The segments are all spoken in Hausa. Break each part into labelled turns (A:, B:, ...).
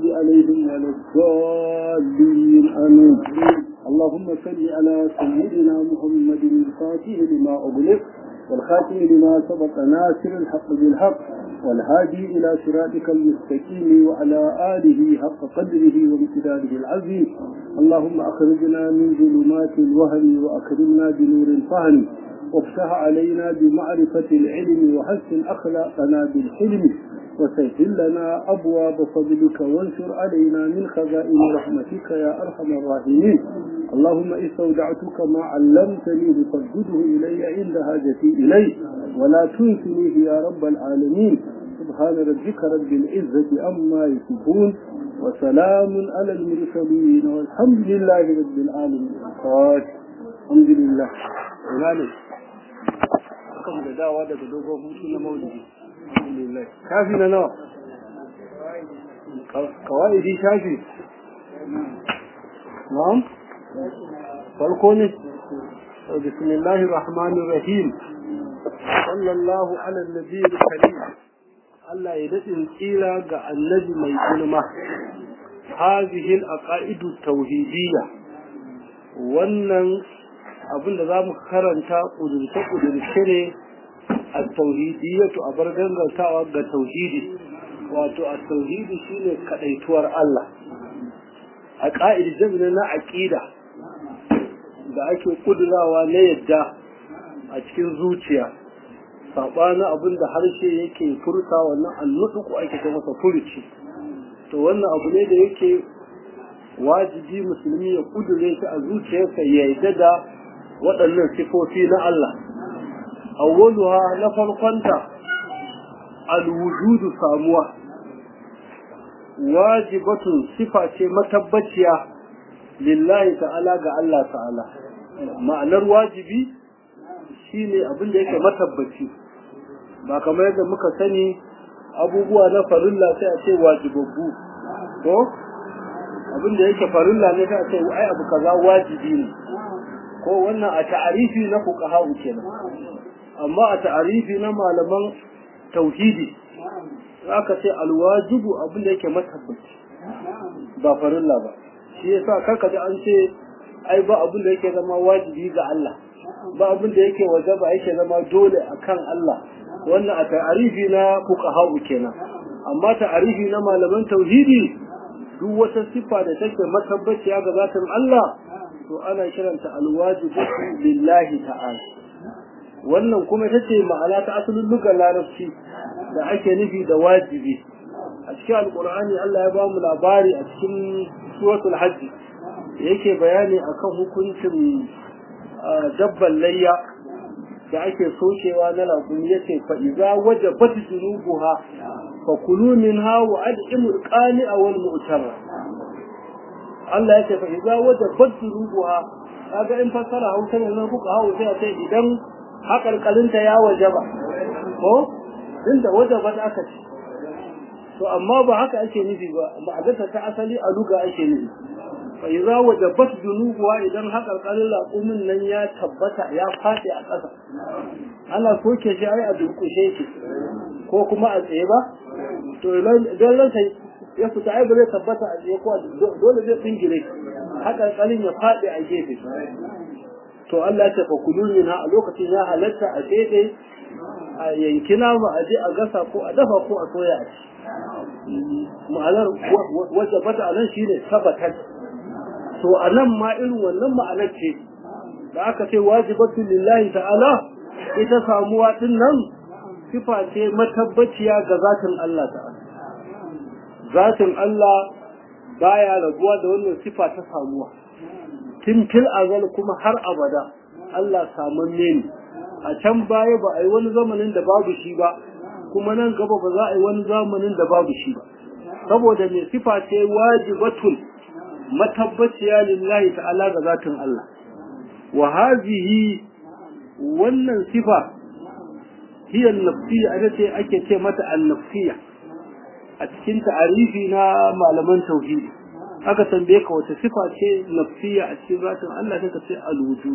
A: المغضوب عليهم ولا الضالين آمين اللهم صل على سيدنا محمد الفاتح لما أغلق والخاتم لما سبق ناصر الحق بالحق والهادي إلى صراطك المستقيم وعلى آله حق قدره وامتداده العظيم اللهم أخرجنا من ظلمات الوهم وأكرمنا بنور الفهم وافتح علينا بمعرفة العلم وحسن أخلاقنا بالحلم وسهل لنا أبواب فضلك وانشر علينا من خزائن رحمتك يا أرحم الراحمين اللهم استودعتك ما علمتني فردده إلي عند حاجتي إليه ولا تنسنيه يا رب العالمين سبحان ربك رب العزة أما يصفون وسلام على المرسلين والحمد لله رب العالمين الحمد لله kan da dawa daga dogon hutu na maulidi alhamdulillah kafi na nawa kawaidi shafi na'am farko ne bismillahir rahmanir rahim sallallahu ala nabiyil karim Allah ya dadin tsira ga annabi mai girma hadhihi al-aqaidu tauhidiyya wannan abin da za mu karanta ƙudurce-ƙudurce ne a tauhidiyatu a bar gangantawa ga tauhidi wato a tauhidi shine kaɗaituwar Allah a ƙa'idi jami'in na aƙida da ake ƙudurawa na yadda a cikin zuciya saɓanin abin da harshe yake furta wannan annuɗuku ake ta masa furuci to wannan abu ne da yake wajibi musulmi ya ƙudure shi a zuciyarsa ya yarda da waɗannan sifofi na Allah awwaluha na farkonta alwujudu samuwa wajibatun sifa ce matabbaciya lillahi ta'ala ga Allah ta'ala ma'anar wajibi shine abin da yake matabbaci ba kamar yadda muka sani abubuwa na farilla sai a ce wajibabbu ko abin da yake farilla ne sai a ce ai abu kaza wajibi ne ko wannan a ta'arifi na fuqaha'u kenan amma a ta'arifi na malaman tauhidi zaka ce alwajibu abin da yake matabbaci ba farilla ba shi yasa karka ji an ce ai ba abin da yake zama wajibi ga Allah ba abin da yake wajaba yake zama dole akan Allah wannan a ta'arifi na fuqaha'u kenan amma ta'arifi na malaman tauhidi duk wata sifa da take matabbaciya ga zatin Allah to ana kiranta alwajibatu lillahi ta'ala wannan kuma ita ce ma'ana ta asalin lugar larabci da ake nufi da wajibi a cikin alkur'ani Allah ya ba mu labari a cikin suratul hajj yake bayani akan hukuncin dabban layya da ake sokewa na laƙumi yace fa idza wajabat junubuha fa kulu minha wa ad'imul qani'a wal mu'tara Allah ya ce fa idza wajabat junubuha kaga in fassara hausa ne nan kuka hawo sai a ce idan haƙarƙalinta ya wajaba ko inda wajabat aka ce to amma ba haka ake nufi ba ma'adarta ta asali a luga ake nufi fa idza wajabat junubuha idan haƙarƙalin laƙumin nan ya tabbata ya faɗi a ƙasa ana soke shi ai a durƙushe shi ko kuma a tsaye ba to idan ransa ya fita ai ba zai tabbata a tsaye ko dole zai tsingire haƙarƙalin ya faɗi a gefe to Allah ya tafa kulun na a lokacin ya halatta a daidai a yanki nama a je a gasa ko a dafa ko a soya a ci ma'anar wacce fata a nan shi ne tabbatar to a nan ma irin wannan ma'anar ce da aka ce wajibatun lillahi ta'ala ita samuwa din nan sifa ce matabbaciya ga zatin Allah ta'ala zatin Allah baya rabuwa da wannan sifa ta samuwa tun fil azal kuma har abada Allah samanne ne a can baya ba a yi wani zamanin da babu shi ba kuma nan gaba ba za a yi wani zamanin da babu shi ba saboda mai sifa ce wajibatul matabbaciya lillahi ta'ala ga zatin Allah wa hazihi wannan sifa hiya nafsiyya ita ce ake ce mata an-nafsiyya a cikin ta'arifi na malaman tauhidi aka tambaye ka wata sifa ce nafsiya a cikin zatin Allah sai ka ce al-wujud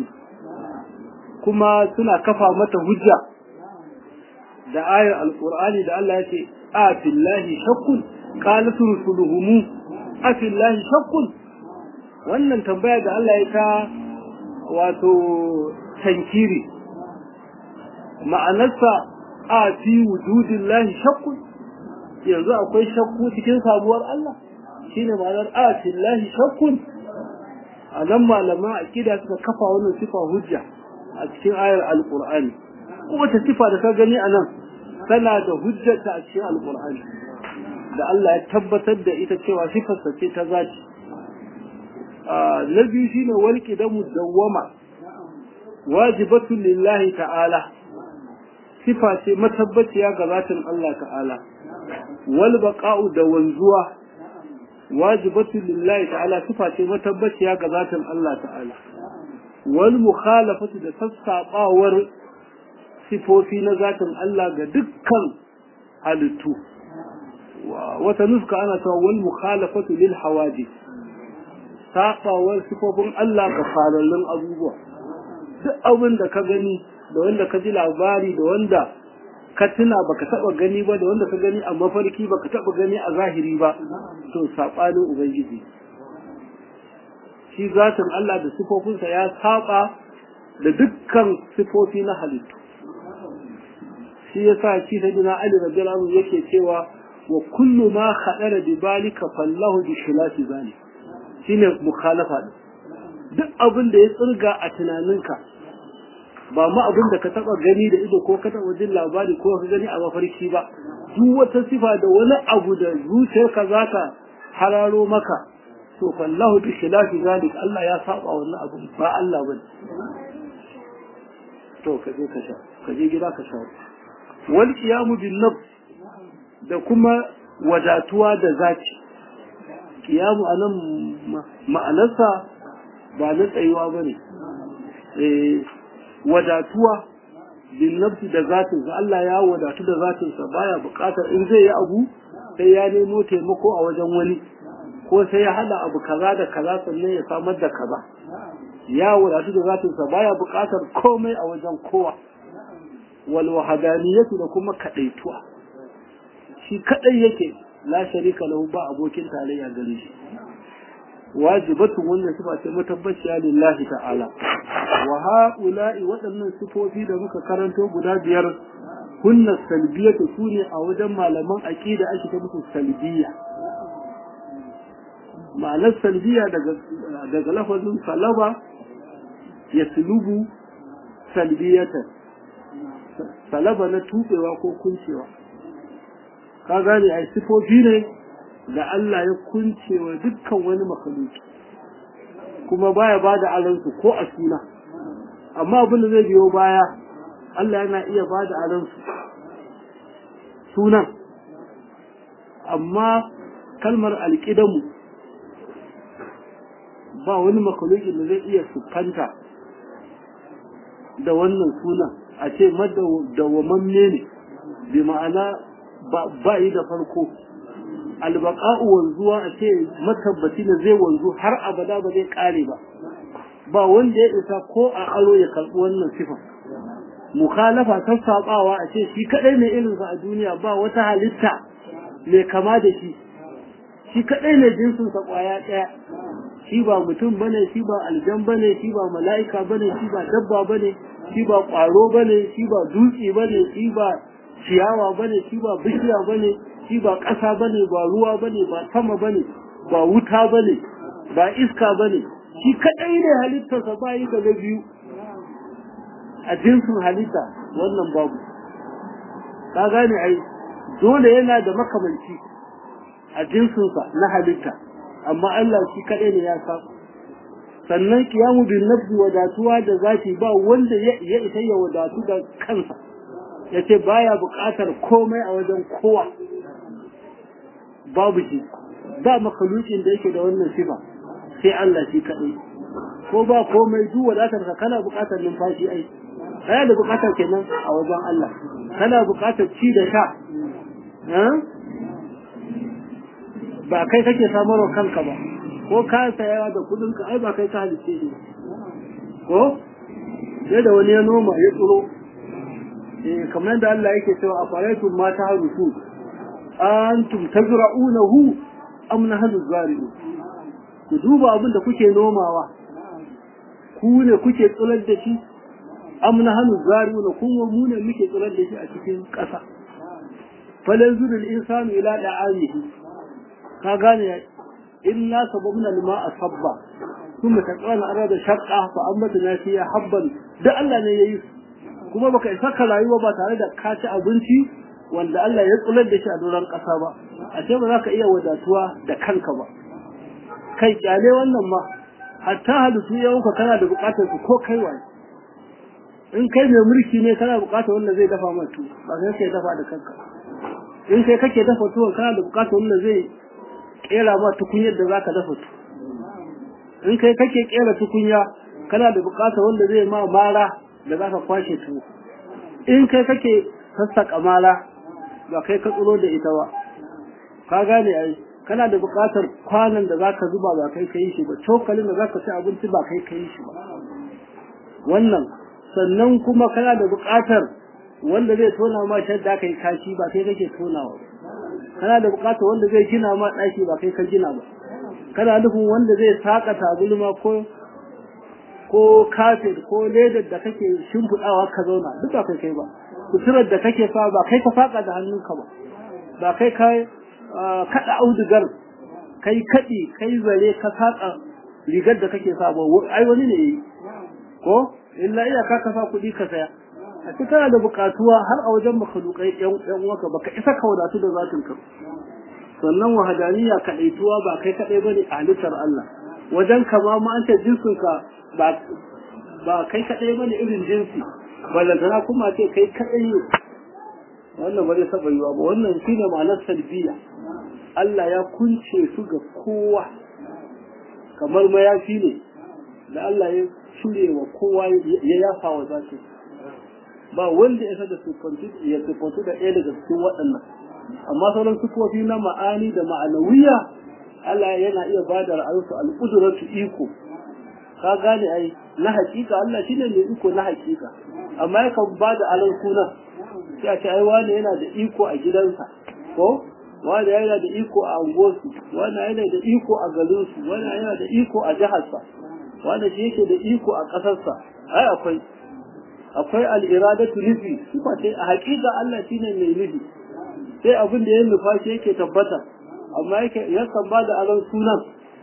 A: kuma suna kafa mata hujja da ayar alqur'ani da Allah yake a billahi shakkun qalat rusuluhum afillahi shakkun wannan tambaya da Allah ya ta wato tankiri ma'anarsa a fi wujudillahi shakkun yanzu akwai shakku cikin sabuwar Allah shine ma'anar a fillahi shakkun a nan malaman aqida suka kafa wannan sifa hujja a cikin ayar alqur'ani kowace sifa da ka gani a nan tana da hujjata a cikin alqur'ani da Allah ya tabbatar da ita cewa sifarsa ce ta zati na biyu shine walki da mudawwama wajibatun lillahi ta'ala sifa ce matabbaciya ga zatin Allah ta'ala wal baqa'u da wanzuwa wajibatun lillahi ta'ala sifa ce matabbaciya ga zatin Allah ta'ala wal mukhalafatu da sassabawar sifofi na zatin Allah ga dukkan halittu wata nuska ana cewa wal mukhalafatu lil hawadith saɓawar sifofin Allah ga farallun abubuwa duk abin da ka gani da wanda ka ji labari da wanda ka tuna baka taba gani ba da wanda ka gani a mafarki baka taba gani a zahiri ba to saɓanin ubangiji shi zatin Allah da sifofinsa ya saba da dukkan sifofi na halittu shi yasa shi ta dina Ali radiyallahu anhu yake cewa wa kullu ma khadara bi balika fallahu bi khilafi zalika shine mukhalafa din duk abin da ya tsirga a tunaninka ba ma abin da ka taba gani da ido ko ka taba jin labari ko ka gani a mafarki ba duk wata sifa da wani abu da zuciyarka za ka hararo maka to fallahu bi khilafi zalik Allah ya saba wannan abu ba Allah bane to ka je ka sha ka je gida ka sha wal qiyamu bin nafs da kuma wadatuwa da zaki kiyamu a nan ma'anarsa ba na tsayuwa ba ne wadatuwa bin nafsi da zatinsa Allah ya wadatu da zatinsa baya buƙatar in zai yi abu sai ya nemo taimako a wajen wani ko sai ya hada abu kaza da kaza sannan ya samar da kaza ya wadatu da zatinsa baya buƙatar komai a wajen kowa wal wahadaniyatu da kuma kadaituwa shi kadai yake la sharika lahu ba abokin tarayya gare shi wajibatu wannan sifa ce matabbaciya lillahi ta'ala wa haula'i waɗannan sifofi da muka karanto guda biyar kunna salbiyatu sune a wajen malaman aqida ake ta musu salbiya ma'anar salbiya daga daga lafazin salaba ya sulubu salbiyatan salaba na tubewa ko kuncewa ka gane ai sifofi ne da Allah ya kunce wa dukkan wani makaluki kuma baya ba da alansu ko a suna amma abin da zai biyo baya Allah yana iya ba da alansu sunan amma kalmar alƙidamu ba wani makaluki da zai iya siffanta da wannan sunan a ce madawwamamme ne bi ma'ana ba yi da farko albaqa'u wanzuwa a ce matabbaci ne zai wanzu har abada ba zai kare ba ba wanda ya isa ko a aro ya karɓi wannan sifa mukhalafa ta sabawa a ce shi kadai ne irinsa a duniya ba wata halitta mai kama da shi shi kadai ne jinsin sa kwaya daya shi ba mutum bane shi ba aljan bane shi ba mala'ika bane shi ba dabba bane shi ba kwaro bane shi ba dutse bane shi ba ciyawa bane shi ba bishiya bane shi ba ƙasa bane ba ruwa bane ba sama bane ba wuta bane ba iska bane shi kadai ne halittarsa ba yi daga biyu a jinsin halitta wannan babu ka gane ai dole yana da makamanci a jinsinsa na halitta amma Allah shi kadai ne ya sa sannan kiyamu bin nafsi wadatuwa da zati ba wanda ya isa ya wadatu da kansa ya ce baya buƙatar komai a wajen kowa babu shi ba makalukin da yake da wannan sifa sai Allah shi kaɗai ko ba komai duk wadatar ka kana buƙatar numfashi ai kana da buƙatar kenan a wajen Allah kana buƙatar ci da sha ba kai kake samarwa kanka ba ko ka saya da kudin ka ai ba kai ka halice shi ko sai da wani ya noma ya tsiro eh kamar da Allah yake cewa a faraitum ma ta harusu antum tazra'unahu am nahnu zari'un ku duba abin da kuke nomawa ku ne kuke tsirar da shi am nahnu zari'un kuma mu ne muke tsirar da shi a cikin ƙasa falanzurul insanu ila da'amihi ka gane illa sababna lima asabba kuma ta tsana arada shaqqa fa ambatna fiha habban da Allah ne yayi kuma baka isa ka rayuwa ba tare da ka ci abinci wanda Allah ya tsular da shi a doron ƙasa ba a ce ba za ka iya wadatuwa da kanka ba kai kyale wannan ma hatta halittu yawanka kana da buƙatar su ko kai wani in kai mai mulki ne kana buƙatar wanda zai dafa ma tuwo ba sai kai dafa da kanka in kai kake dafa tuwon kana da buƙatar wanda zai kera ma tukunyar da zaka dafa tuwo in kai kake kera tukunya kana da buƙatar wanda zai ma mara da zaka kwashe tuwo in kai kake sassaƙa mara ba kai ka tsoro da ita ba ka gane ai kana da buƙatar kwanan da zaka zuba ba kai ka yi shi ba cokalin da zaka ci abinci ba kai ka yi shi ba wannan sannan kuma kana da buƙatar wanda zai tona ma shadda aka yi kashi ba kai kake tonawa kana da buƙatar wanda zai gina ma ɗaki ba kai ka gina ba kana nufin wanda zai saka tabulma ko ko kafir ko ledar da kake shimfiɗawa ka zauna duk ba kai kai ba suturar da kake sa ba kai ka saka da hannunka ba ba kai ka kaɗa audugar kai kaɗi kai zare ka saka rigar da kake sa ba ai wani ne yi ko illa iya ka kasa kuɗi ka saya a cikin kana da buƙatuwa har a wajen makalukai yan uwanka baka isa ka wadatu da zatin ka sannan wahadaniya kaɗaituwa ba kai kaɗai bane a halittar Allah wajen kama ma an ce jinsin ka ba ba kai kaɗai bane irin jinsi ballantana kuma ce kai kaɗai ne wannan ba zai taɓa yiwa ba wannan shine ma'anar salbiya Allah ya kunce su ga kowa kamar mayafi ne da Allah ya cire wa kowa ya yafa wa zaki ba wanda ya da sufantu ya sufantu da ɗaya daga cikin waɗannan amma sauran sufofi na ma'ani da ma'anawiya Allah yana iya ba da ra'ayinsu al'udurarsu iko ka gane ai na hakika Allah shine mai iko na hakika amma yakan ba da alan suna sai a ce ai wani yana da iko a gidansa ko wani yana da iko a angosu wani yana da iko a garinsu wani yana da iko a jiharsa wani shi yake da iko a ƙasarsa ai akwai akwai al'iradatu nufi sifa ce a hakika Allah shine mai nufi sai abin da ya nufa shi yake tabbata amma yake yakan ba da aron sunan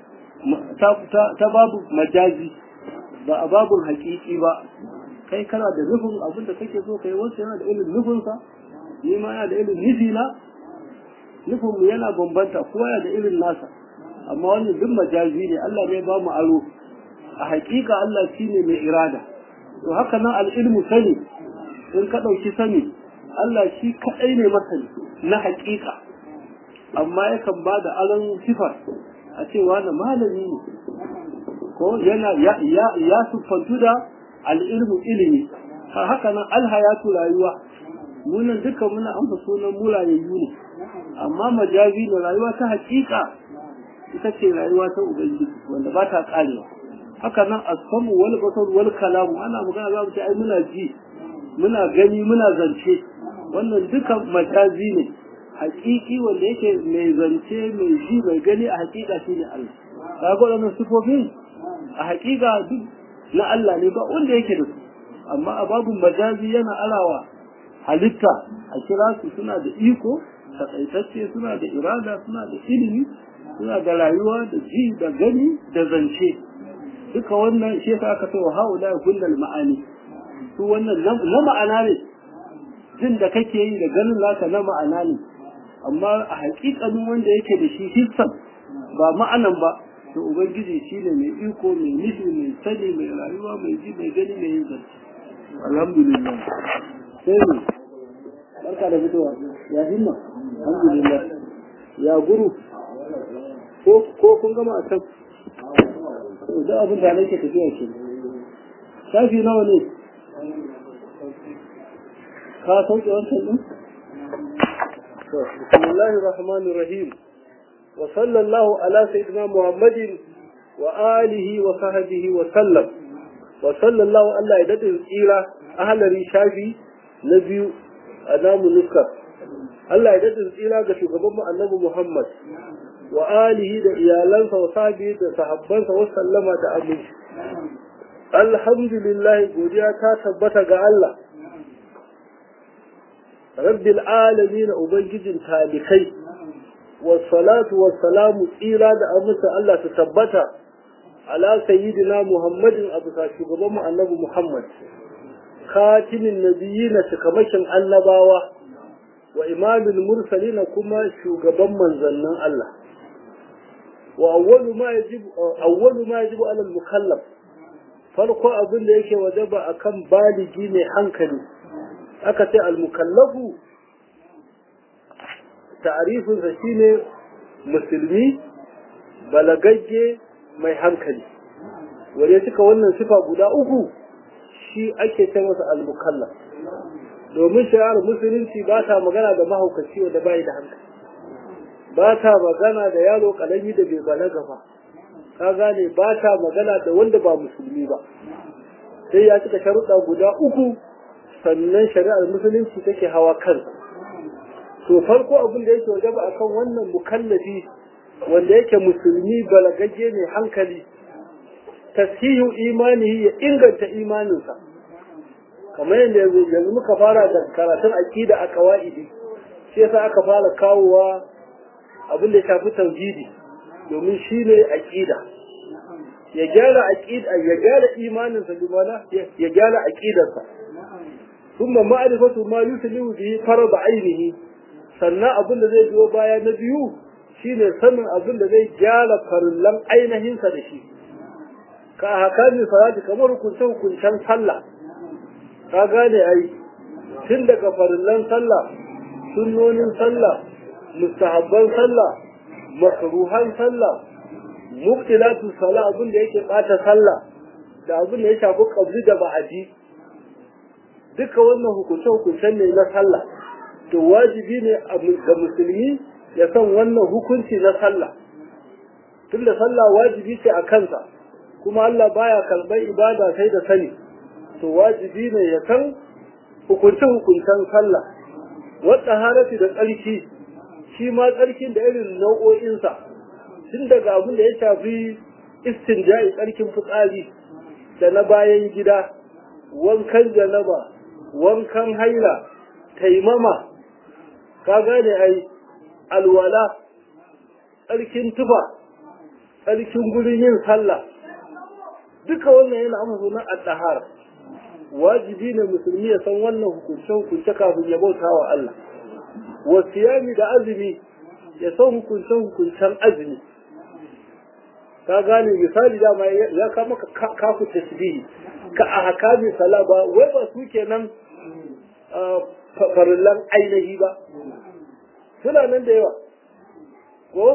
A: ta babu majazi ba a babun hakiki ba kai kana da nufin abin da kake so kai wasu yana da irin nufinsa ni ma yana da irin nufi na nufin mu yana bambanta kowa yana da irin nasa amma wannan duk majazi ne Allah ne ba mu aro a hakika Allah shine mai irada to haka nan al'ilmu sani in ka ɗauki sani Allah shi kaɗai ne masani na hakika amma yakan ba da aron sifar a cewa na malami ne ko yana ya ya siffantu da al'ilmu ilimi haka nan alhayatu rayuwa munan duka muna amsa sunan mulayayyu ne amma majazi da rayuwa ta hakika ita ce rayuwa ta ubangiji wanda ba ta karewa haka nan asamu wal basar wal kalamu ana magana za mu ce ai muna ji muna gani muna zance wannan duka majazi ne hakiki wanda yake mai zance mai ji mai gani a hakika shine Allah kaga wannan sifofin a hakika duk na Allah ne ba wanda yake da su amma a babun majazi yana alawa halitta a kira su suna da iko takaitacce suna da irada suna da ilimi suna da rayuwa da ji da gani da zance duka wannan shi yasa aka ce wa haula kullal ma'ani su wannan na ma'ana ne jin da kake yi da ganin zaka na ma'ana ne amma a hakikanin wanda yake da shi hissan ba ma'anan ba to ubangiji shine mai iko mai nufi mai sani mai rayuwa mai ji mai gani mai yin zance alhamdulillah sai ne barka da fitowa ya himma alhamdulillah ya guru ko kun gama a can da abin da nake tafiya ke shafi nawa ne ka sauke wancan din bismillahir rahmanir rahim wa sallallahu ala sayyidina muhammadin wa alihi wa sahbihi wa sallam wa sallallahu Allah ya dade tsira ahlari shafi na biyu a namu nuskar Allah ya dadin tsira ga shugaban mu annabi Muhammad wa alihi da iyalansa wa sahbihi da sahabbansa wa sallama da aminci alhamdulillah godiya ta tabbata ga Allah rabbil alamin ubangijin talikai wassalatu wassalamu tsira da amince Allah ta tabbata ala sayyidina Muhammadin abu sa shugaban mu annabi Muhammad khatimin nabiyina cikamakin annabawa wa imamul mursalina kuma shugaban manzannin Allah wa awwalu ma yajibu awwalu ma yajibu ala al-mukallaf farko abin da yake wajaba akan baligi ne hankali aka ce al-mukallafu ta'rifin sa shine musulmi balagagge mai hankali wanda suka wannan sifa guda uku shi ake ce masa al-mukallaf domin shari'ar musulunci ba ta magana da mahaukaci wanda bai da hankali ba ta magana da yaro kalami da bai balaga ba ka gane ba ta magana da wanda ba musulmi ba sai ya cika sharuɗa guda uku sannan shari'ar musulunci take hawa kansa to farko abin da yake wajaba akan wannan mukallafi wanda yake musulmi balagagge ne hankali tasihu imanihi ya inganta imaninsa kamar yadda yanzu muka fara da karatun aqida a qawaidi shi yasa aka fara kawowa abin da ya shafi tauhidi domin shi ne aqida ya gyara aqida ya gyara imaninsa limana ya gyara aqidarsa kuma ma'rifatu ma yuslihu bihi farad ainihi sannan abin da zai biyo baya na biyu shine sanin abin da zai gyara farillan ainihinsa da shi ka hakami salati kamar hukuncen hukuncen sallah ka gane ai tun daga farillan sallah sunnonin sallah mustahabban sallah makruhan sallah mubtilatu salah abin da yake bata sallah da abin da ya shafi qabli da ba'adi duka wannan hukunce hukuncen ne na sallah to wajibi ne ga musulmi ya san wannan hukunci na sallah tunda sallah wajibi ce a kansa kuma Allah baya karɓar ibada sai da sani to wajibi ne ya san hukunce hukuncen sallah wadda harafi da tsarki shi ma tsarkin da irin nau'o'insa tun daga abin da ya shafi istinja'i tsarkin fitsari da na bayan gida wankan janaba wankan haila taimama ka gane ai alwala tsarkin tufa tsarkin gurin yin sallah duka wannan yana amsa na at-tahara wajibi ne musulmi ya san wannan hukunce hukunce kafin ya bauta wa Allah wa siyami da azumi ya san hukunce hukuncen azumi ka gane misali dama ya kama ka kafu tasbihi ka a hakami sala ba wai ba su kenan farillan ainihi ba suna nan da yawa ko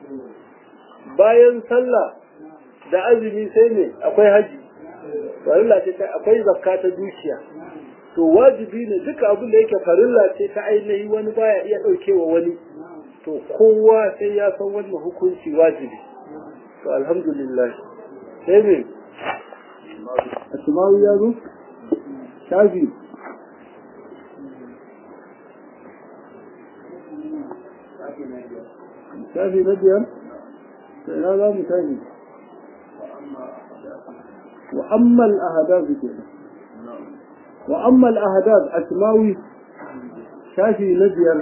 A: bayan sallah da azumi sai ne akwai haji farilla ce ta akwai zakka ta dukiya to wajibi ne duka abin da yake farilla ce ta ainihi wani baya iya daukewa wani to kowa sai ya san wannan hukunci wajibi to alhamdulillah sai me asma'u ya zo shafi shafi na biyar sai na za mu shafi وأما الأهداف كده وأما الأهداف أسماوي شافي نبيا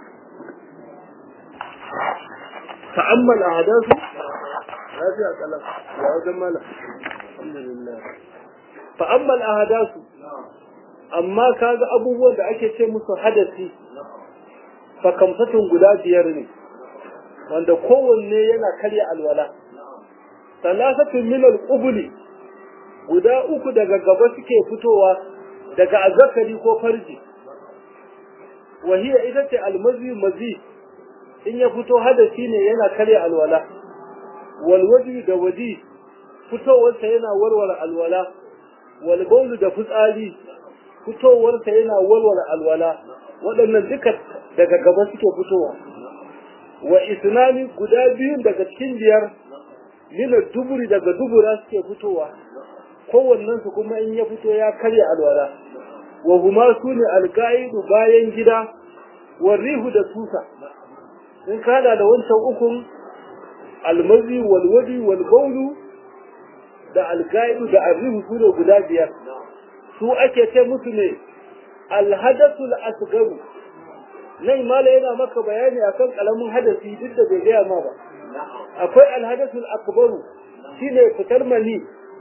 A: فأما الأهداف هذه أكلم يا جمال الحمد لله فأما الأهداف amma kaga abubuwan da ake ce musu hadasi fakamfatun guda biyar ne wanda kowanne yana karya alwala salasatun min al-qubuli guda uku daga gaba suke fitowa daga azzakari ko farji wahiya ita ce almazi mazi in ya fito hadasi ne yana karya alwala wal wajhi da waji fitowarsa yana warware alwala wal baulu da fitsari fitowarsa yana warware alwala waɗannan duka daga gaba suke fitowa wa isnani guda biyun daga cikin biyar mina duburi daga dubura suke fitowa kowannen su kuma in ya fito ya karya alwala wa huma su ne alƙa'idu bayan gida warrihu da tusa in ka hada da wancan ukun almazi walwadi walbaulu da algaidu da arrihu su ne guda biyar su ake ce musu ne alhadasul asgaru nan mala yana maka bayani akan kalamin hadasi duk da bai gaya ma ba akwai alhadasul akbaru shine fitar mani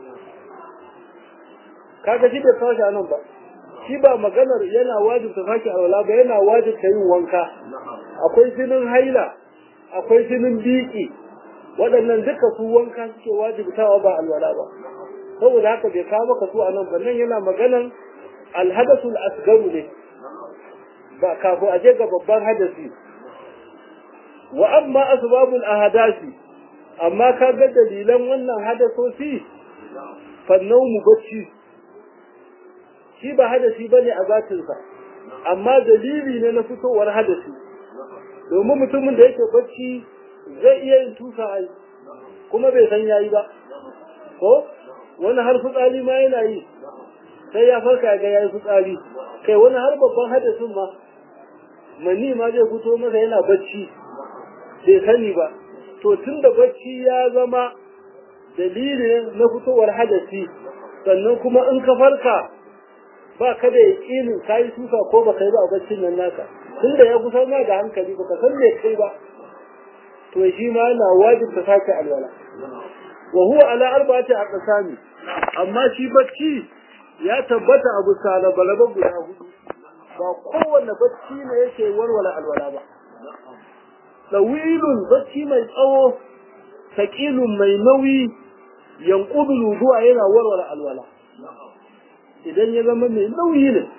A: kaga shi da tashi nan ba shi ba maganar yana wajibta sake alwala ba yana wajibta yin wanka akwai jinin haila akwai jinin biki waɗannan duka su wanka suke wajibtawa ba alwala ba saboda haka bai kawo maka su a nan ba nan yana maganan alhadasul asgaru ne ba kafin a je ga babban hadasi wa amma asbabul ahadasi amma ka ga dalilan wannan hadasosi fannau mu bacci shi ba hadasi bane a zatinsa amma dalili ne na fitowar hadasi domin mutumin da yake bacci zai iya yin tusa ai kuma bai san yayi ba ko wani har fitsari ma yana yi sai ya farka ga yayi fitsari kai wani har babban hadasin ma mani ma zai fito masa yana bacci bai sani ba to tun da bacci ya zama dalilin na fitowar hadasi sannan kuma in ka farka ba ka da yaƙinin ka yi tusa ko ba ka yi ba a baccin nan naka tun da ya kusa ma da hankali ba ka san me kai ba to shi ma yana wajib ta sake alwala wa huwa ala arba'ati aqsami amma shi bacci ya tabbata abu salabalaba guda hudu ba kowanne bacci ne yake warware alwala ba dawilun bacci mai tsawo sakilun mai nauyi yanqudu wudu'a yana warware alwala idan ya zama mai nauyi ne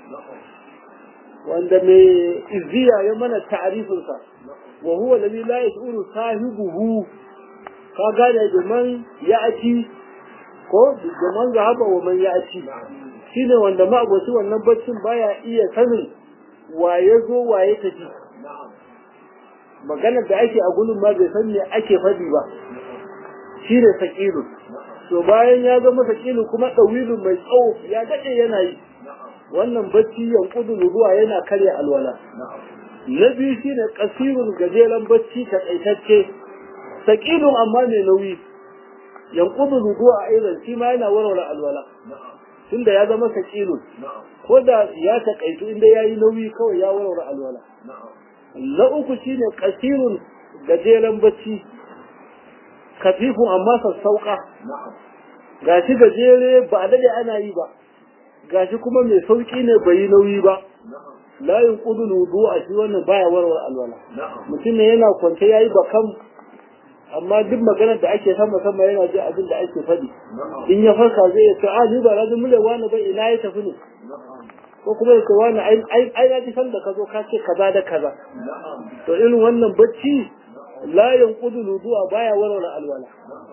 A: wanda mai izziya ya mana ta'arifinsa wa huwa alladhi la yash'uru sahibuhu ka gane da man ya'ti ko da man zahaba wa man ya'ti shine wanda ma abuci wannan baccin baya iya sanin waye zo waye tafi maganar da ake a gudun ma bai san me ake faɗi ba shine sakilu to bayan ya zama sakilu kuma ɗawilun mai tsawo ya daɗe yana yi wannan bacci yankudu ruwa yana karya alwala na biyu shine kasirun gajeren bacci takaitacce sakilun amma mai nauyi yankudu ruwa a irin shi ma yana warware alwala tunda ya zama sakilun ko da ya takaitu inda ya yi nauyi kawai ya warware alwala na uku shine kasirun gajeren bacci kafifun amma sassauka gashi gajere ba a dade ana yi ba gashi kuma mai sauki ne bai yi nauyi ba layin kudu wudu a shi wannan baya warware alwala mutum ne yana kwance yayi bakam amma duk maganar da ake sama sama yana ji abin da ake faɗi in ya farka zai ya ce a ni ba na ji mule wani ba ina ya tafi ne ko kuma ya ce wani ai na ji san da ka zo ka ce kaza da kaza to irin wannan bacci layin kudu wudu baya warware alwala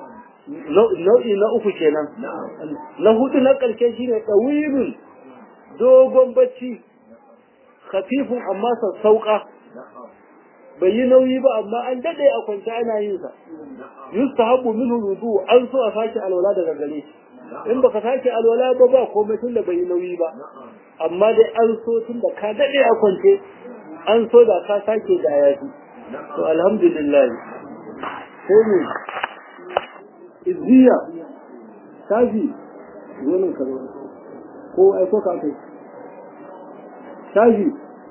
A: nau'i na uku kenan na hudu na ƙarshe shine ɗawilun dogon bacci khafifun amma sassauƙa bai yi nauyi ba amma an daɗe a kwance ana yin sa yustahabbu minhu wudu an so a sake alwala daga gare in baka sake alwala ba ba komai tun da bai yi nauyi ba amma dai an so tun da ka daɗe a kwance an so da ka sake da yafi to alhamdulillah sai ne izziya shafi zonin ka ko aiko ka kai shafi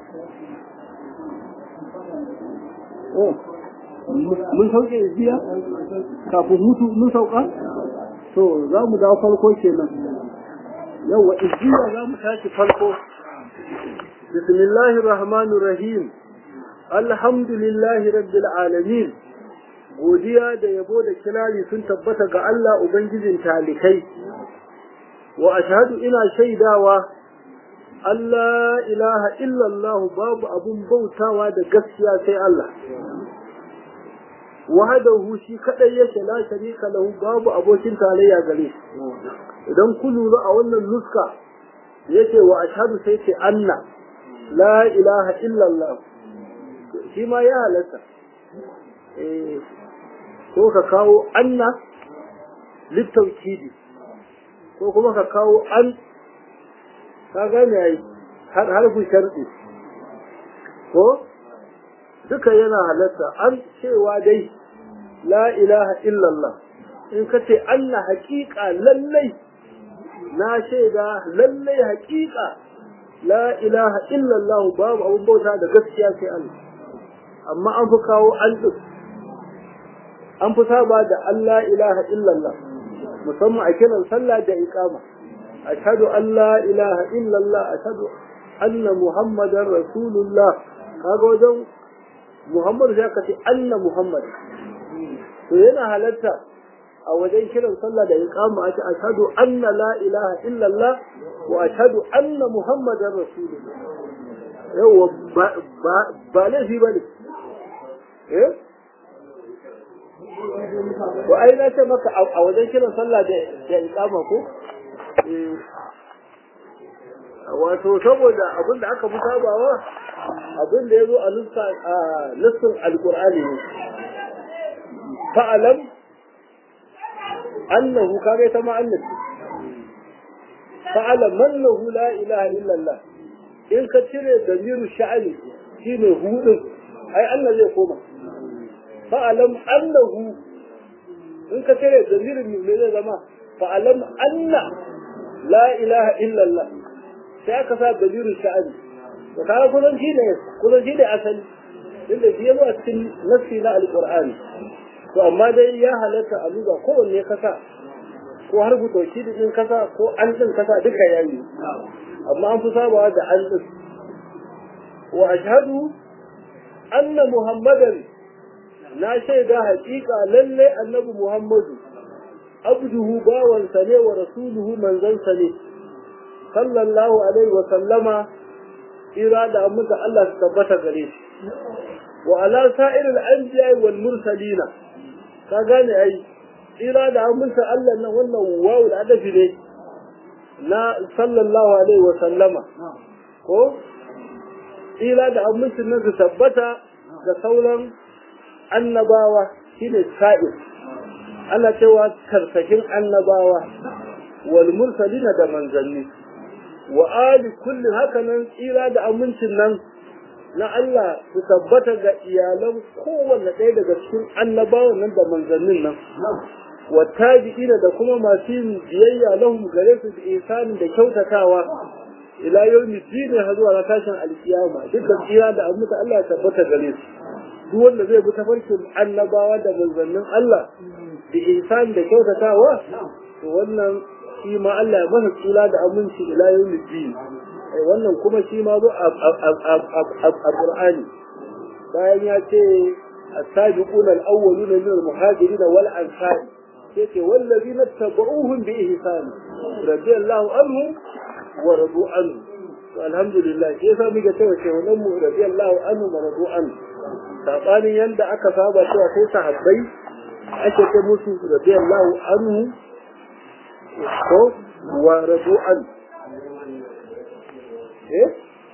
A: oh mun sauke izziya kafin mutu mun sauka to za mu dawo farko kenan yawa izziya za mu tashi farko bismillahir rahmanir rahim alhamdulillahi rabbil alamin godiya da yabo da kirari sun tabbata ga Allah Ubangijin talikai, wa ashhadu ina shaidawa Allah ilaha illallah babu abun bautawa da gaskiya sai Allah. Wahadahu shi kadai yake la sharika lahu babu abokin tarayya gare Idan ku lura a wannan nuska yace wa ashhadu sai ce anna la ilaha illallah shi ma ya halatta. ko ka kawo anna littaukidi ko kuma ka kawo an ka gane ai har harfin sharɗi ko duka yana halatta an cewa dai la ilaha illallah in ka ce Allah haƙiƙa lallai na shaida lallai haƙiƙa la ilaha illallah babu abun bauta da gaskiya sai Allah amma an fi kawo an ɗin an fi saba da Allah ilaha illallah musamman a kiran sallah da iqama ashhadu an la ilaha illallah ashhadu anna muhammadar rasulullah kaga wajen muhammad sai ka ce anna muhammad to yana halatta a wajen kiran sallah da iqama a ce ashhadu anna la ilaha illallah wa ashhadu anna muhammadar rasulullah yawa ba ba laifi bane eh wa ai na ce maka a wajen kiran sallah da da iqama ko wato saboda abin da aka fi sabawa abin da ya zo a nuska a nussin alqur'ani ne fa'alam annahu kage ta ma annabi fa'alam annahu la ilaha illallah in ka cire damiru sha'ani shine hudun ai Allah zai koma fa'alam annahu in ka cire damirin ne zai zama fa'alam anna la ilaha illallah sai aka sa damiru sha'ani to kaga kullun shi ne kullun shi ne asali inda shi yazo a cikin nassi na alqur'ani to amma dai ya halatta a luga kowanne kasa ko har tauki din kasa ko an din kasa duka yayi amma an fi sabawa da an din wa ashhadu anna muhammadan na shaida haƙiƙa lalle annabi muhammadu abduhu bawansa ne wa rasuluhu manzansa ne sallallahu alaihi wa sallama ira da amma Allah su tabbata gare shi wa ala sa'iril anbiya wal mursalina ka gane ai ira da aminta Allah nan wannan wawu da adafi ne na sallallahu alaihi wa sallama ko ira da aminta nan su tabbata ga sauran annabawa shine sa'ir ana cewa karsakin annabawa wal mursalina da manzanni wa ali kullin hakanan tsira da amincin nan na Allah su tabbata ga iyalan kowanne ɗaya daga cikin annabawan nan da manzannin nan wa tabi'ina da kuma masu yin biyayya lahum gare su da ihsanin da kyautatawa ila yawmi din har zuwa na tashin alkiyama duk da tsira da aminta Allah ya tabbata gare su duk wanda zai bi tafarkin annabawa da manzannin Allah da ihsan da kyautatawa to wannan shi ma Allah ya masa tsira da aminci ila yawmi din wannan kuma shi ma zo a Qur'ani bayan ya ce as-sabiquna al-awwaluna min al-muhajirin wal ansar sai ce wallazina tabauhum bi ihsan radiyallahu anhum wa radu anhu to alhamdulillah sai sa muke cewa ce wannan mu radiyallahu anhu wa radu anhu sabanin yanda aka saba cewa sai sahabbai ake ce musu radiyallahu anhu ko wa radu anhu eh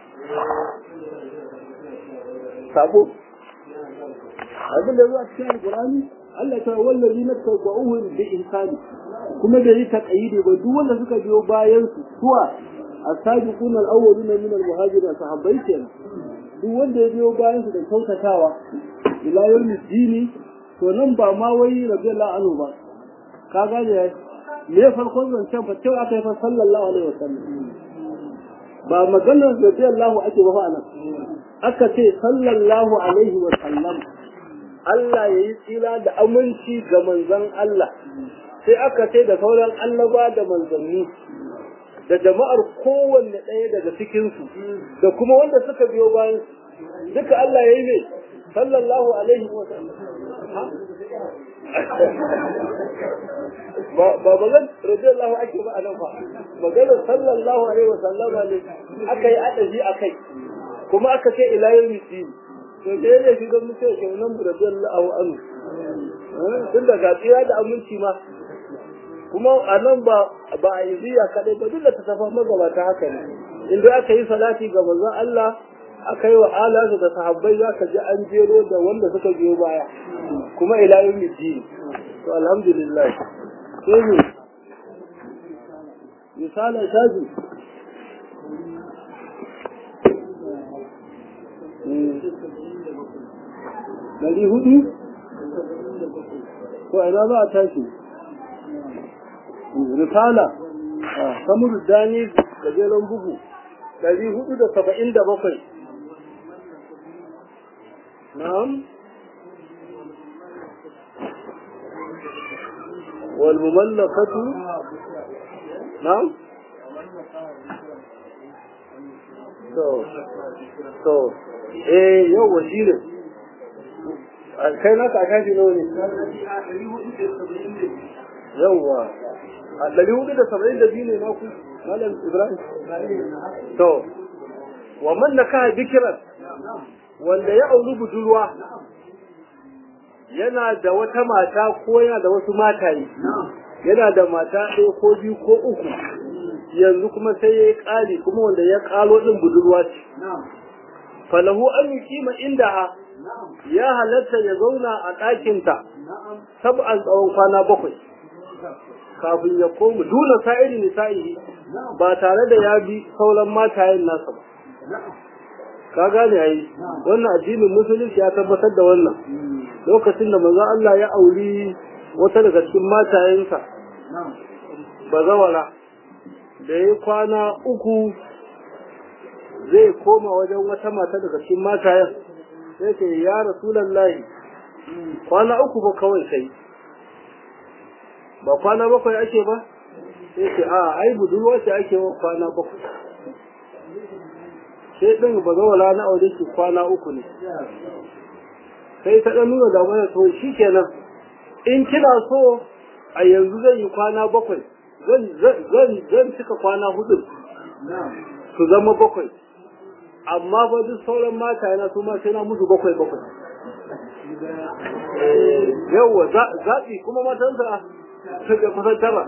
A: sabo abin da zuwa cikin alqur'ani Allah ta wallazi na tabba'uhu bi ihsani kuma da yi taqayidi ba duk wanda suka biyo bayan su suwa as-sabiquna al-awwaluna min al-muhajirin sahabbai kenan duk wanda ya biyo bayan su da kyautatawa ila yawmi dini to nan ba ma wai radiyallahu anhu ba ka gane me farkon zancen fa cewa aka yi fa sallallahu alaihi wasallam ba maganar radiyallahu ake ba fa nan aka ce sallallahu alaihi wasallam Allah ya yi tsira da aminci ga manzon Allah sai aka ce da sauran annaba da manzanni da jama'ar kowanne ɗaya daga cikinsu da kuma wanda suka biyo bayan duka Allah ya yi ne sallallahu alaihi wa sallam ba ba bazan radiyallahu ake ba anan fa maganar sallallahu alaihi wa sallama ne aka yi adabi akai kuma aka ce ila yawmi din to da yake shi don mutum ke nan radiyallahu anhu tun daga tsira da aminci ma kuma a nan ba ba a yi ziya kaɗai ba duk da ta tafa magabata haka ne inda aka yi salati ga manzon Allah aka yi wa alasu da sahabbai za ka ji an jero da wanda suka biyo baya kuma ila yau miji to alhamdulillah sai ne misalin shaji ɗari hudu ko ina za a tashi risala kamar dani gajeren bugu ɗari hudu da saba'in da bakwai na'am والمملكة نعم to to eh yawa shi ne kai naka a kashi nawa ne yawa a ɗari hudu da saba'in da biyu ne na ku malam ibrahim to wa man na kaha bikiran wanda ya auri budurwa yana da wata mata ko yana da wasu mataye yana da mata ɗaya ko biyu ko uku yanzu kuma sai ya yi ƙari kuma wanda ya ƙalo ɗin budurwa ce falahu an yi kima inda ha ya halatta ya zauna a ɗakinta sab'an tsawon kwana bakwai kafin ya komu duna sa'iri nisa'ihi ba tare da ya bi sauran matayen nasa ba ka gane yayi wannan addinin musulunci ya tabbatar da wannan lokacin da manzo Allah ya auri wata daga cikin matayensa bazawara da ya kwana uku zai koma wajen wata mata daga cikin matayen sai ce ya rasulallahi kwana uku ba kawai kai ba kwana bakwai ake ba sai ce a ai budurwa ce ake wa kwana bakwai sai ɗin ba zawala na aure shi kwana uku ne sai ta ɗan nuna damar to shi kenan in kina so a yanzu zan yi kwana bakwai zan cika kwana hudu su zama bakwai amma ba duk sauran mata yana su ma sai na musu bakwai bakwai yawwa zaɓi kuma matansa suka kusan tara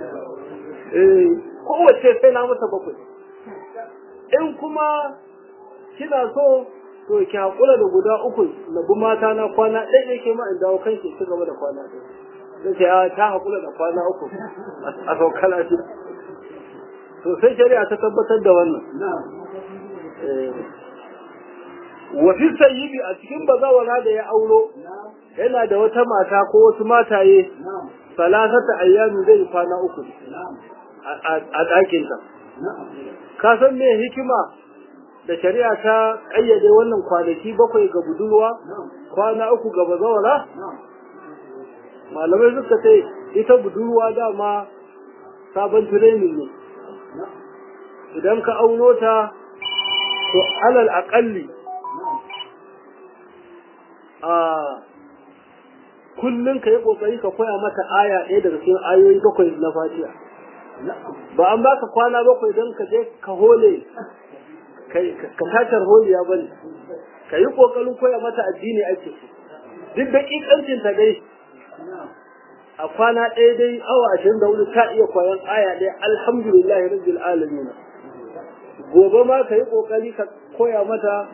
A: kowace sai na mata bakwai in kuma kina so to ki haƙura da guda uku na bi mata na kwana ɗaya ne ke ma in dawo kanki ci gaba da kwana ɗaya sai ce ta haƙura da kwana uku a sauka lafiya to sai shari'a ta tabbatar da wannan wafi sayyibi a cikin bazawara da ya auro yana da wata mata ko wasu mataye salasata ayyami zai kwana uku a ɗakinta ka san me hikima da shari'a ta ƙayyade wannan kwanaki bakwai ga budurwa kwana uku ga bazawara malamai suka ce ita budurwa dama sabon training ne idan ka auno ta to alal aƙalli a kullum ka yi ƙoƙari ka koya mata aya ɗaya daga cikin ayoyi bakwai na fatiha ba an baka kwana bakwai don ka je ka hole ka tatar holiya ba ne ka yi ƙoƙarin koya mata addini ake duk da ƙiƙancin ta dai a kwana ɗaya dai awa ashirin da hudu ta iya koyan aya ɗaya alhamdulillahi rabbil alamin gobe ma ka yi ƙoƙari ka koya mata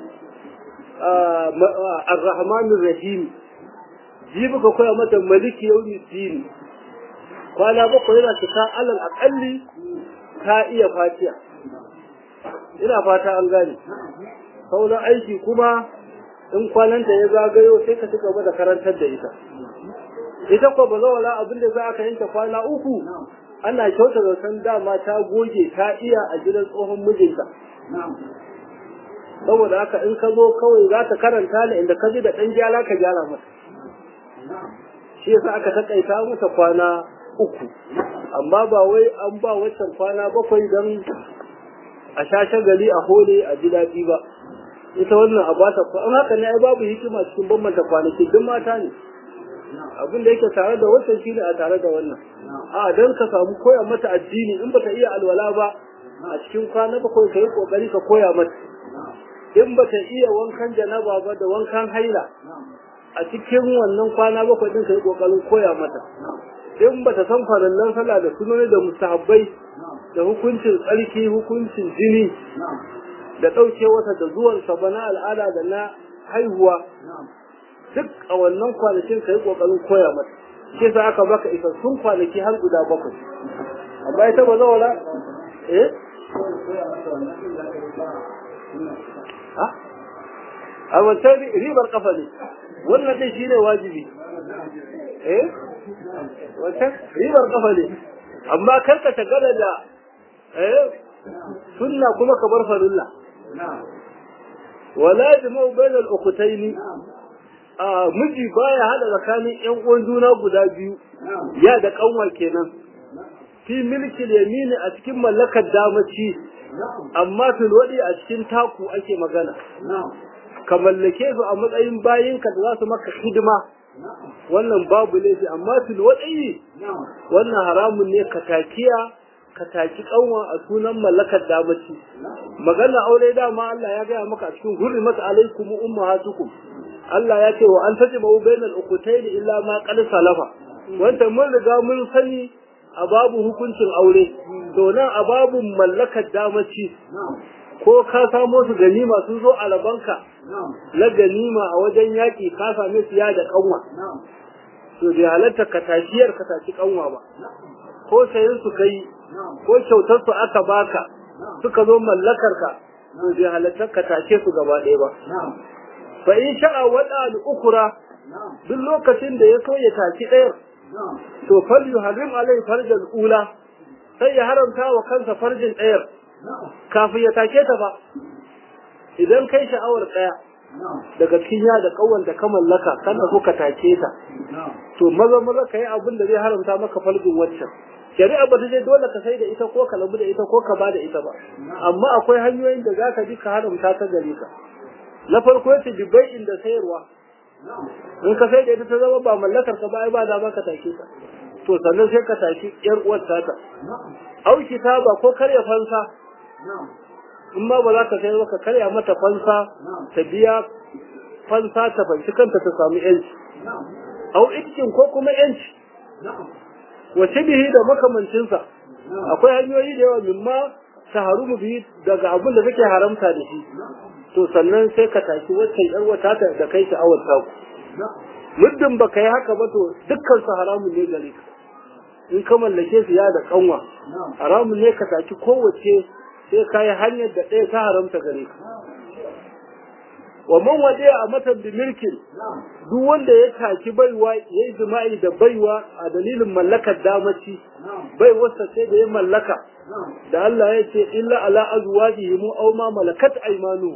A: ar-rahmanir rahim jibi ka koya mata maliki yawmi din kwana bakwai yana cika alal aƙalli ta iya fatiya ina fata an gane sauran aiki kuma in kwananta ya zagayo sai ka ci gaba da karantar da ita ita ko ba zawala abin da za ka yanke kwana uku ana kyauta da san dama ta goge ta iya a gidan tsohon mijinta saboda haka in ka zo kawai za ta karanta ne inda ka ji da ɗan gyara ka gyara mata shi yasa aka takaita mata kwana uku amma ba wai an ba waccan kwana bakwai don a sha shagali a hole a ji daɗi ba ita wannan a bata an haka ne ai babu hikima cikin bambanta kwanaki duk mata ne abin da yake tare da wancan shi ne a tare da wannan a don ka samu koya mata addini in bata iya alwala ba a cikin kwana bakwai ka yi kokari ka koya mata in bata iya wankan janaba ba da wankan haila a cikin wannan kwana bakwai din ka yi kokarin koya mata in bata san farallan sallah da sunoni da mustahabbai da hukuncin tsarki hukuncin jini da ɗauke wata da zuwansa ba na al'ada da na haihuwa duk a wannan kwanakin ka yi ƙoƙarin koya mata ke sa aka baka isassun kwanaki har guda bakwai amma ita ba zawara eh a wancan ribar kafa ne wannan dai shine wajibi eh wancan ribar kafa ne amma kar ka tagala da eh sunna kuma ka bar farilla wala jama'u bainal ukhtaini a miji baya hada tsakanin yan uwan juna guda biyu ya da kanwa kenan fi milki yamini a cikin mallakar damaci amma fil wadi a cikin taku ake magana ka mallake su a matsayin bayinka da za su maka hidima wannan babu laifi amma fil wadi wannan haramun ne ka takiya ka taki kanwa a sunan mallakar damaci magana aure dama Allah ya gaya maka a cikin hurrimat alaikum ummahatukum Allah ya ce wa an tajma bainal ukhtayn illa ma qad salafa wanda mun riga mun sani a babu hukuncin aure to nan a babu mallakar damaci ko ka samo su ganima sun zo a rabanka na ganima a wajen yaƙi ka same su ya da kanwa to bai halatta ka tashiyar ka tashi kanwa ba ko sayin su kai ko kyautar su aka baka suka zo mallakar ka to bai halatta ka tashe su gaba ɗaya ba fa in sha'a wada al-ukra duk lokacin da ya so ya tashi ɗayar to fal yuharrim alai farjal ula sai ya haramta wa kansa farjin ɗayar kafin ya take ta ba idan kai sha'awar ɗaya daga cikin ya da ƙawar da ka mallaka kana so ka take ta to maza maza ka yi abin da zai haramta maka farjin waccan shari'a ba ta je dole ka sai da ita ko ka labu da ita ko ka ba da ita ba amma akwai hanyoyin da za ka bi ka haramta ta gare ka na farko yace bibai inda sayarwa in ka sai da ita ta zama ba mallakar ka ba ai ba da ka take ta to sannan sai ka take yar uwar ta auki ta ba ko karya fansa in ma ba za ka sayar ba ka karya mata fansa ta biya fansa ta fanci kanta ta samu yanci au itkin ko kuma yanci wace bihi da makamancinsa akwai hanyoyi da yawa mimma ta harumu bihi daga abin da take haramta da shi to sannan sai ka tashi wacce yar wata ta da kai sha'awar ta ku muddin baka yi haka ba to dukkan su haramun ne gare ka in ka mallake su ya da kanwa haramun ne ka tashi kowace sai ka yi hanyar da ɗaya ta haramta gare ka wa man wade a matan bi milkin duk wanda ya taki baiwa ya yi jima'i da baiwa a dalilin mallakar damaci bai wasa sai da ya mallaka da Allah ya ce illa ala azwajihim aw ma malakat aymanu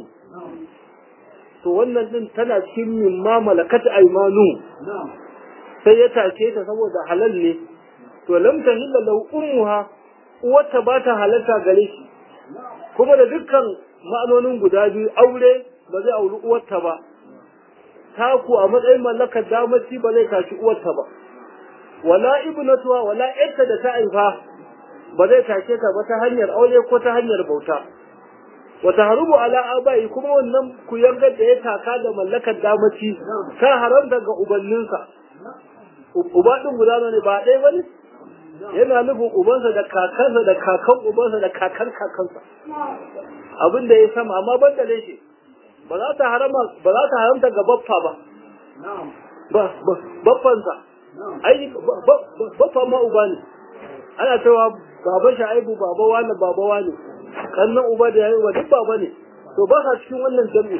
A: to wannan din tana cikin min ma malakat aymanu sai ya take ta saboda halal ne to lam tahilla lahu ummuha uwarta ba ta halarta gare shi kuma da dukkan ma'anonin guda biyu aure ba zai auri uwarta ba taku a matsayin mallakar damaci ba zai tashi uwarta ba wala ibnatuwa wala yarta da ta haifa ba zai tashe ta ba ta hanyar aure ko ta hanyar bauta wata harubu ala abai kuma wannan kuyangar da ya taka da mallakar damaci ta haramta ga ubanninsa uba din guda ne ba ɗaya bane yana nufin ubansa da kakansa da kakan ubansa da kakan kakansa abin da ya sama amma ban da shi ba za ta harama ba za ta haramta ga baffa ba ba baffansa ai baffa ma uba ne ana cewa baba sha'ibu baba wani baba wani kannan uba da yayi wa duk baba ne to ba sa cikin wannan jami'i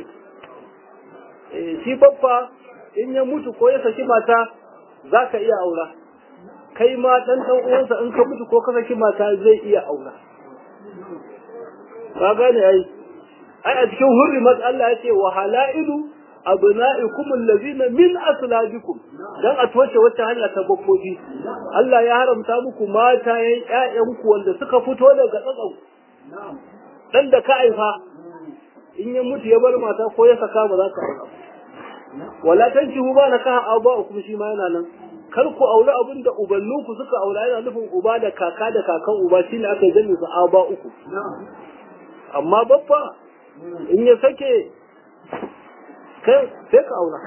A: eh shi baffa in ya mutu ko ya saki mata za ka iya aura kai ma dan dan uwansa in ka mutu ko ka saki mata zai iya aura ka gane ai ai a cikin hurrimat Allah ya ce wa halailu abna'ikum allazina min aslabikum dan a toce wacce hanya ta bakkofi Allah ya haramta muku mata yayin ƴaƴanku wanda suka fito daga tsatsan dan da ka aifa in ya mutu ya bar mata ko ya saka ba za ka aura wala tankihu ba na kaha aba'ukum shi ma yana nan kar ku aure abin da ubanninku suka aura yana nufin uba da kaka da kakan uba shine aka yi su aba uku amma babba in ya sake kai sai ka aura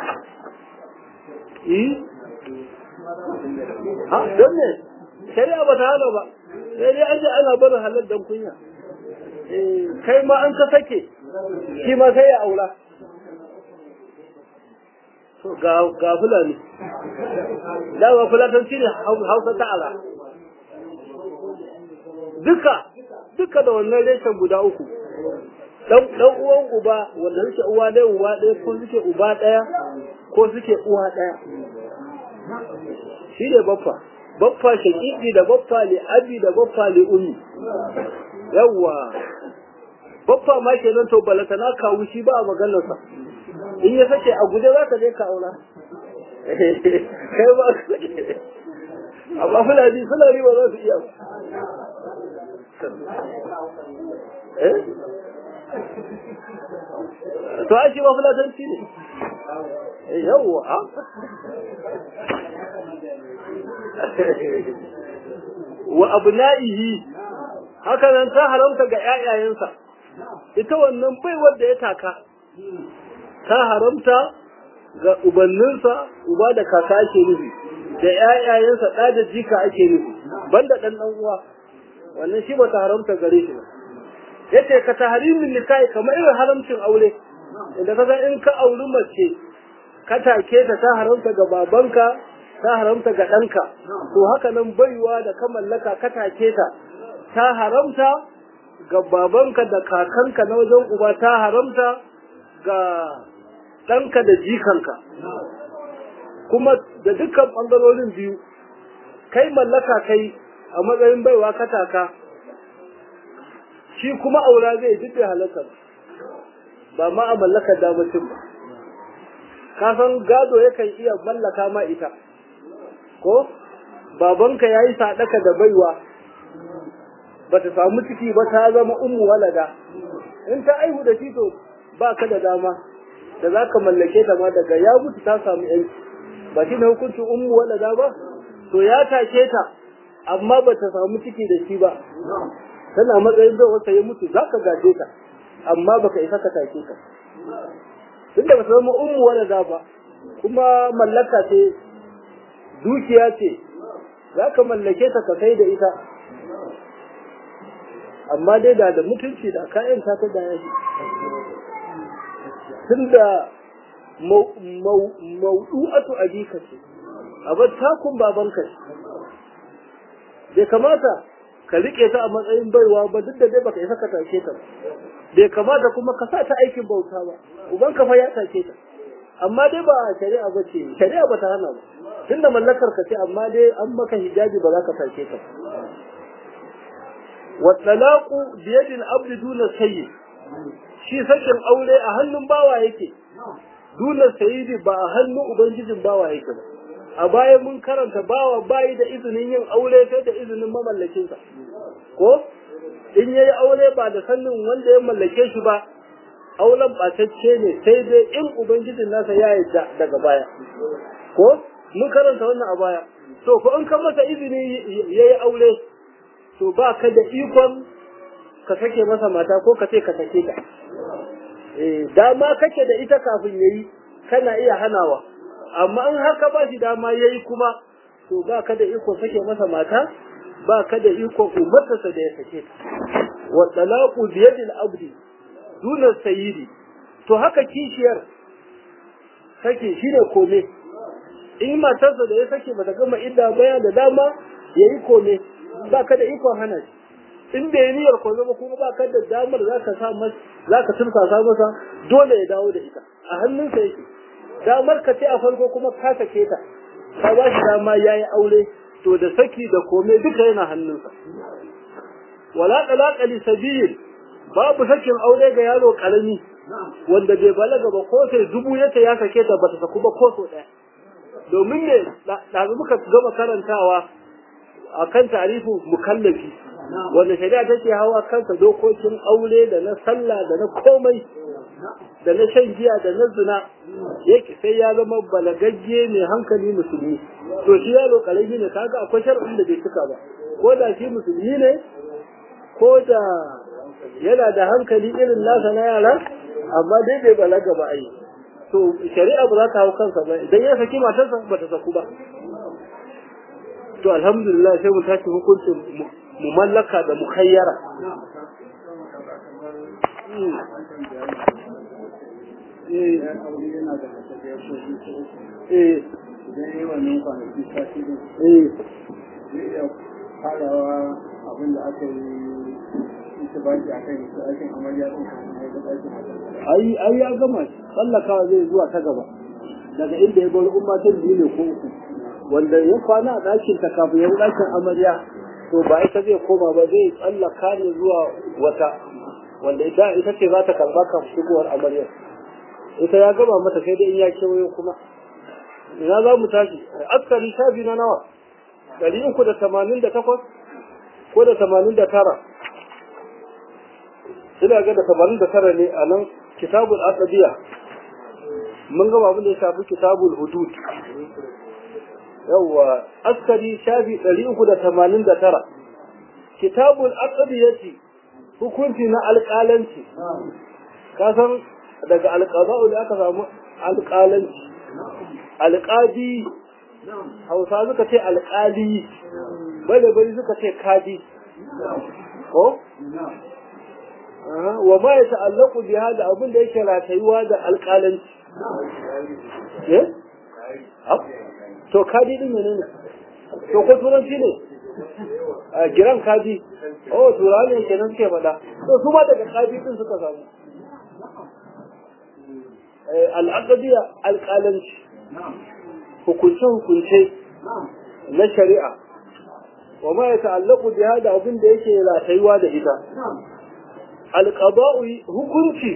A: eh ha don ne shari'a ba ta hana ba sai dai an ji ana barin halal dan kunya kai ma an ka sake shi ma sai ya aura ga fulani dawa fulatanci ne hausa ta'ala duka duka da wannan reshen guda uku dan dan uwan uba wanda suke uwa ɗaya uba ɗaya ko suke uba ɗaya ko suke uwa ɗaya shi ne baffa baffa shaƙiƙi da baffa li abi da baffa li ummi yawwa baffa ma kenan to balata na kawu shi ba a maganarsa in ya sake a guje za ka je ka aura kai ba ka amma fulani fulani ba za su iya ba eh to a shi ma fulatanci ne yawwa wa abna'ihi haka nan ta haramta ga ƴaƴayensa ita wannan bai wanda ya taka ta haramta ga ubanninsa uba da kaka ake nufi da ƴaƴayensa ɗa da jika ake nufi banda ɗan ɗan uwa wannan shi bata haramta gare shi ba yace ka tahrimin nikahi kamar irin haramcin aure inda kaga in ka auri mace ka take ta ta haramta ga babanka ta haramta ga ɗanka to haka nan baiwa da ka mallaka ka take ta ta haramta ga babanka da kakanka na wajen uba ta haramta ga ɗanka da jikanka kuma da dukkan ɓangarorin biyu kai mallaka kai a matsayin baiwa kataka shi kuma aura zai duk da halakar ba ma a mallakar damacin ba ka san gado yakan iya mallaka ma ita ko babanka ya yi sadaka da baiwa ba ta samu ciki ba ta zama ummu walada in ta aihu da shi to ba ka da dama da za ka mallake ta ma daga ya mutu ta samu yanci ba shi ne hukuncin ummu walada ba to ya take ta amma ba ta samu ciki da shi ba tana matsayin da wata ya mutu za ka gaje ta amma baka isa ka take ta tunda ba ta zama ummu walada ba kuma mallaka ce dukiya ce za ka mallake ta ka kai da ita amma dai da da mutunci da kayan ta da yashi tunda maudu'atu abika ce abar takun babanka ce bai kamata ka rike ta a matsayin baiwa ba duk da dai baka isa ka tashe ta bai kamata kuma ka sa ta aikin bauta ba uban ka fa ya tashe ta amma dai ba shari'a ba ce shari'a ba ta hana ba tunda mallakar ka ce amma dai an maka hijabi ba za ka tashe ta wa talaqu bi yadi al-abd duna sayyid shi sakin aure a hannun bawa yake duna sayyidi ba a hannun ubangijin bawa yake ba a baya mun karanta bawa bayi da izinin yin aure sai da izinin mamallakinsa ko in yayi aure ba da sannin wanda ya mallake shi ba auren ɓatacce ne sai dai in ubangijin nasa ya yarda daga baya ko mun karanta wannan a baya to ko in ka masa izini yayi aure to ba ka da ikon ka sake masa mata ko ka ce ka sake ta eh dama kake da ita kafin yayi kana iya hanawa amma in har ka ba shi dama yayi kuma to ba ka da iko sake masa mata ba ka da iko umartarsa da ya sake ta wa talaqu bi yadi al-abdi duna sayyidi to haka kishiyar sake shine kome in matarsa da ya sake bata gama idda baya da dama yayi kome ba ka da iko hana shi in bai niyyar ko zama kuma ba ka da damar zaka sa masa zaka tursa masa dole ya dawo da ita a hannunsa yake damar ka ce a farko kuma ka sake ta ka ba shi dama yayi aure to da saki da kome duka yana hannunsa wala talaqa li sabil babu sakin aure ga yaro karami wanda bai balaga ba ko sai dubu yace ya sake ta bata saku ba ko so daya domin ne da muka gama karantawa akan tarifu mukallafi wanda shari'a take hawa kansa dokokin aure da na sallah da na komai da na shan giya da na zina yake sai ya zama balagagge mai hankali musulmi to shi yaro karami ne kaga akwai shar'in da bai cika ba ko da shi musulmi ne ko da yana da hankali irin nasa na yara amma dai bai balaga ba ai to shari'a ba za ta hau kansa ba idan ya saki matarsa ba ta saku ba to alhamdulillah sai mu tashi hukuncin mu mallaka da mukhayyara eh
B: idan yi wannan kwanaki sati din
A: eh
B: zai iya farawa abin da aka yi ita baki a kan ita aikin amarya din
A: ai ai ya gama tsallakawa zai zuwa ta gaba daga inda ya bari ummatin biyu ne ko uku wanda ya kwana a ɗakin ta kafin ya ɗakin amarya to ba ita zai koma ba zai tsallaka ne zuwa wata wanda ita ita ce za ta karɓa kafin shigowar amarya ita ya gama mata sai dai in ya kewayo kuma ina za mu tashi askari shafi na nawa ɗari uku da tamanin da takwas ko da tamanin da tara ina ga da tamanin da tara ne a nan kitabul aqdiya mun gaba abin da ya shafi kitabul hudud yawwa askari shafi ɗari uku da tamanin da tara kitabul aqdiyati hukunci na alƙalanci ka san daga alƙaza'u da aka samu alƙalanci alƙadi hausa suka ce alƙali bada bari suka ce kadi ko wa ma ya ta'allaku bi hada abin da yake ratayuwa da alƙalanci eh to kadi din menene to ko turanci ne a giran kadi oh turani kenan suke faɗa to su ma daga kadi din suka samu al'aqdiya alƙalanci hukunce-hukunce na shari'a wa ma ya ta'allaku bi hada abin da yake ratayuwa da ita alqada'u hukunci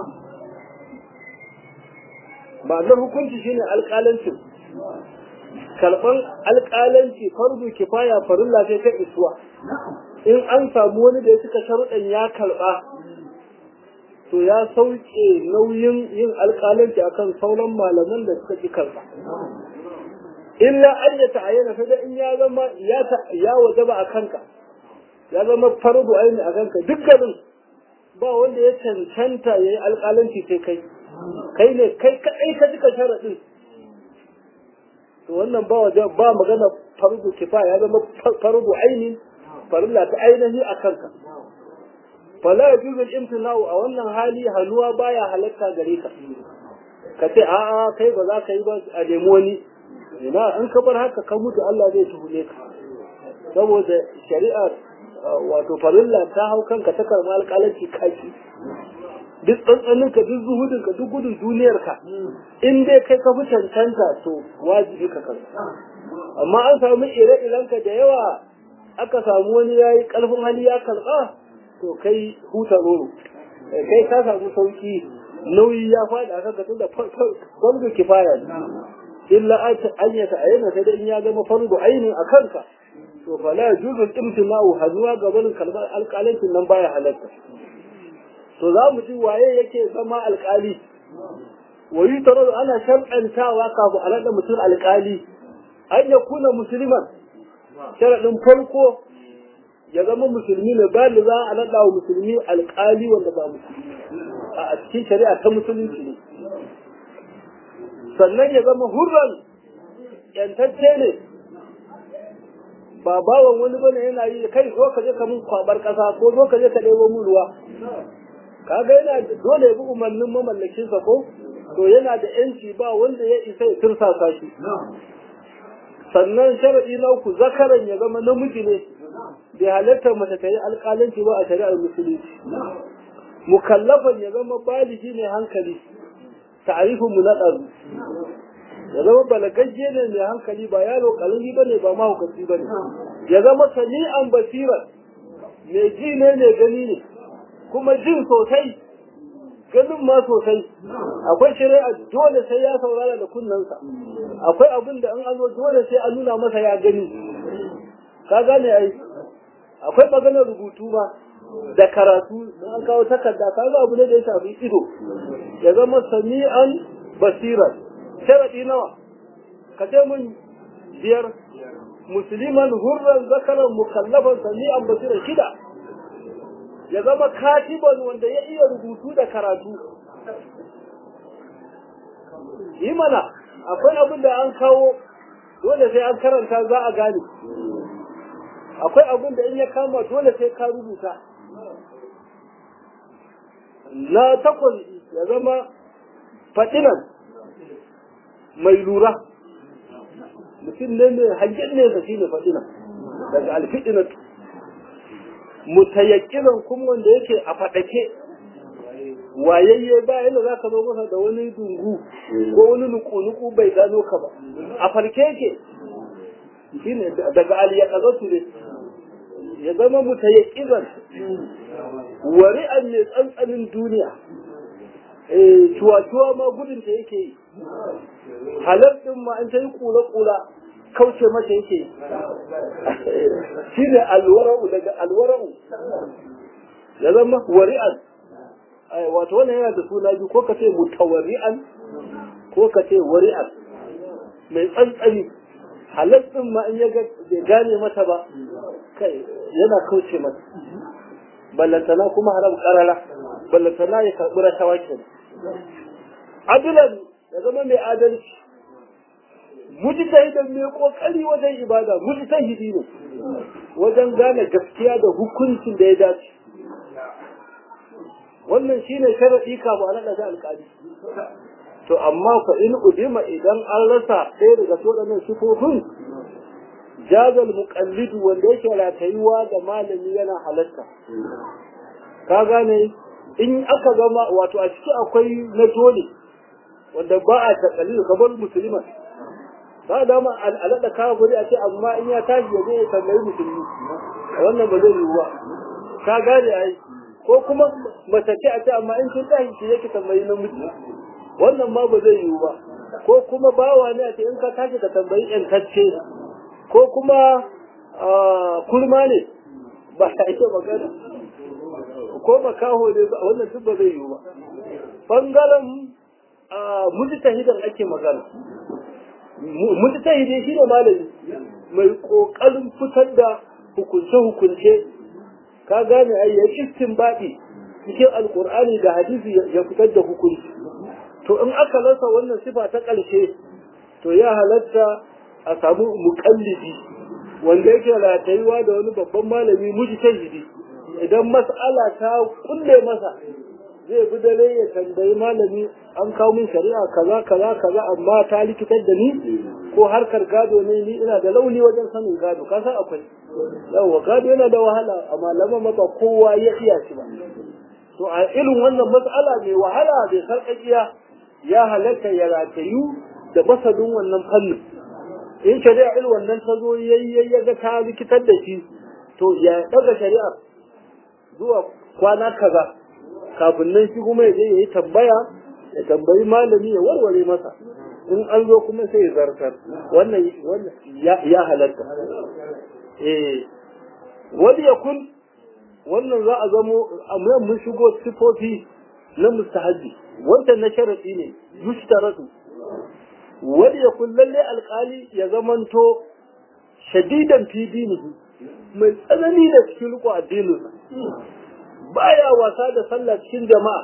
A: ma'anar hukunci shine alƙalancin karɓan alƙalanci farzu kifaya farilla sai ta isuwa in an samu wani da ya cika sharuɗan ya karɓa to ya sauke nauyin yin alƙalanci akan sauran malaman da suka ƙi karɓa illa an ya ta'ayyana sai da in ya zama ya wajaba a kanka ya zama fardu aini a kanka dukkanin ba wanda ya cancanta ya yi alƙalanci sai kai kai ne kai kaɗai ka cika sharaɗin to wannan ba waje ba magana fardu kifa ya zama fardu aini farilla ta ainihi a kanka fala yajuzu al-imtina'u a wannan hali hanuwa baya halatta gare ka ka ce a'a kai ba za ka yi ba a nemi wani ina in ka bar haka ka mutu Allah zai tuhume ka saboda shari'a wato farilla ta hau kanka ta karma alƙalanci kaki duk tsantsanin ka duk zuhudin ka duk gudun duniyar ka in dai kai ka fi cancanta to wajibi ka karba amma an samu ire-iren ka da yawa aka samu wani yayi karfin hali ya karba to kai huta roro kai ka samu sauki nauyi ya faɗi a kanka tun da farko kifaya ne illa an ya ta'ayyana sai dai in ya zama farko ainin a kanka to fa la yajuzu al-imtina'u hazuwa gaban kalmar alƙalancin nan baya halatta to za mu ji waye yake zama alƙali wayi tarar ana shar'antawa kafin a naɗa mutum alƙali an ya kuna musulman sharaɗin farko ya zama musulmi ne ba da za a naɗa wa musulmi alƙali wanda ba musulmi a cikin shari'a ta musulunci ne sannan ya zama hurran yantacce ne ba bawan wani bane yana yi kai zo ka je ka mun kwabar ƙasa ko zo ka je ka ɗebo mun ruwa kaga yana dole ya bi umarnin mamallakin sa ko to yana da yanci ba wanda ya isa ya tursasa shi sannan sharadi na uku zakaran ya zama namiji ne bai halatta mace ta yi alƙalanci ba a shari'ar musulunci mukallafan ya zama baligi ne hankali ta'arifin mu na ɗazu ya zama balagagge ne mai hankali ba yaro ƙarami ba ne ba mahaukaci ba ne ya zama sami'an basiran mai ji ne mai gani ne kuma jin sosai ganin ma sosai akwai shari'a dole sai ya saurara da kunnensa akwai abin da an an zo dole sai an nuna masa ya gani ka gane ai akwai maganar rubutu ma da karatu don an kawo takarda ka ga abu ne da ya shafi ido ya zama sami'an basiran sharadi nawa ka ce mun biyar musliman hurran zakaran mukallafan sami'an basiran shida ya zama katiban wanda ya iya rubutu da karatu yi mana akwai abin da an kawo dole sai an karanta za a gane akwai abin da in ya kama dole sai ka rubuta na takwas ya zama fadinan mai lura mutum ne mai hangen nesa shi ne fadinan daga alfidinatu mutayakkinan kuma wanda yake a faɗake wayayye ba yadda za ka zo masa da wani dungu ko wani nuku-nuku bai gano ka ba a farke yake shine daga aliyakazatu ne ya zama mutayakkizan wari'an mai tsantsanin duniya eh cuwa-cuwa ma gudun ta yake yi halar din ma an ta yi kula-kula kauce mata yake yi shi ne alwara'u daga alwara'u ya zama wari'an wato wannan yana da suna biyu ko ka ce mutawari'an ko ka ce wari'an mai tsantsani halar din ma in ya gane mata ba kai yana kauce mata ballantana kuma haram karara ballantana ya karɓi rashawa ke adilan ya zama mai adalci mujtahidan mai kokari wajen ibada mujtahidi ne wajen gane gaskiya da hukuncin da ya dace wannan shine sharadi ka ba na da alƙali to amma fa in udima idan an rasa ɗaya daga waɗannan sifofin jazal muqallidu wanda yake ratayuwa da malami yana halatta ka gane in aka gama wato a ciki akwai na dole wanda ba a takalli kamar musulman ba da ma al'ada ka guri a ce amma in ya tashi ya zai tambayi musulmi wannan ba zai yiwu ba ka gane ai ko kuma mace ce a ce amma in kin tashi ki yake tambayi namiji wannan ma ba zai yiwu ba ko kuma bawa ne a ce in ka tashi ka tambayi yantacce ko kuma kurma ne ba a ita magana ko makaho ne wannan duk ba zai yiwu ba bangaren mujtahidan ake magana mujtahidi shi ne malami mai kokarin fitar da hukunce hukunce ka gane ai ya istinbadi cikin alkur'ani da hadisi ya fitar da hukunci to in aka rasa wannan sifa ta ƙarshe to ya halatta a samu muƙallidi wanda yake ratayuwa da wani babban malami mujtahidi idan mas'ala ta kulle masa zai bi dare ya tambayi malami an kawo min shari'a kaza kaza kaza amma ta likitar da ni ko harkar gado ne ni ina da launi wajen sanin gado ka san akwai yawa gado yana da wahala a malaman ma ba kowa ya iya shi ba to a irin wannan mas'ala mai wahala bai sarƙaƙiya ya halatta ya ratayu da masanin wannan fannin in shari'a irin wannan ta zo yayi ya ga ta likitar da shi to ya daga shari'ar zuwa kwana kaza kafin nan shi kuma ya je ya yi tambaya ya tambayi malami ya warware masa in an zo kuma sai ya zartar wannan wannan ya halatta eh wani ya kun wannan za a zamo amma mun shigo sifofi na mustahabi wannan na sharadi ne yushtaratu wani ya kun lalle alkali ya zamanto shadidan fi dinihi mai tsanani da cikin riko addininsa baya wasa da sallah cikin jama'a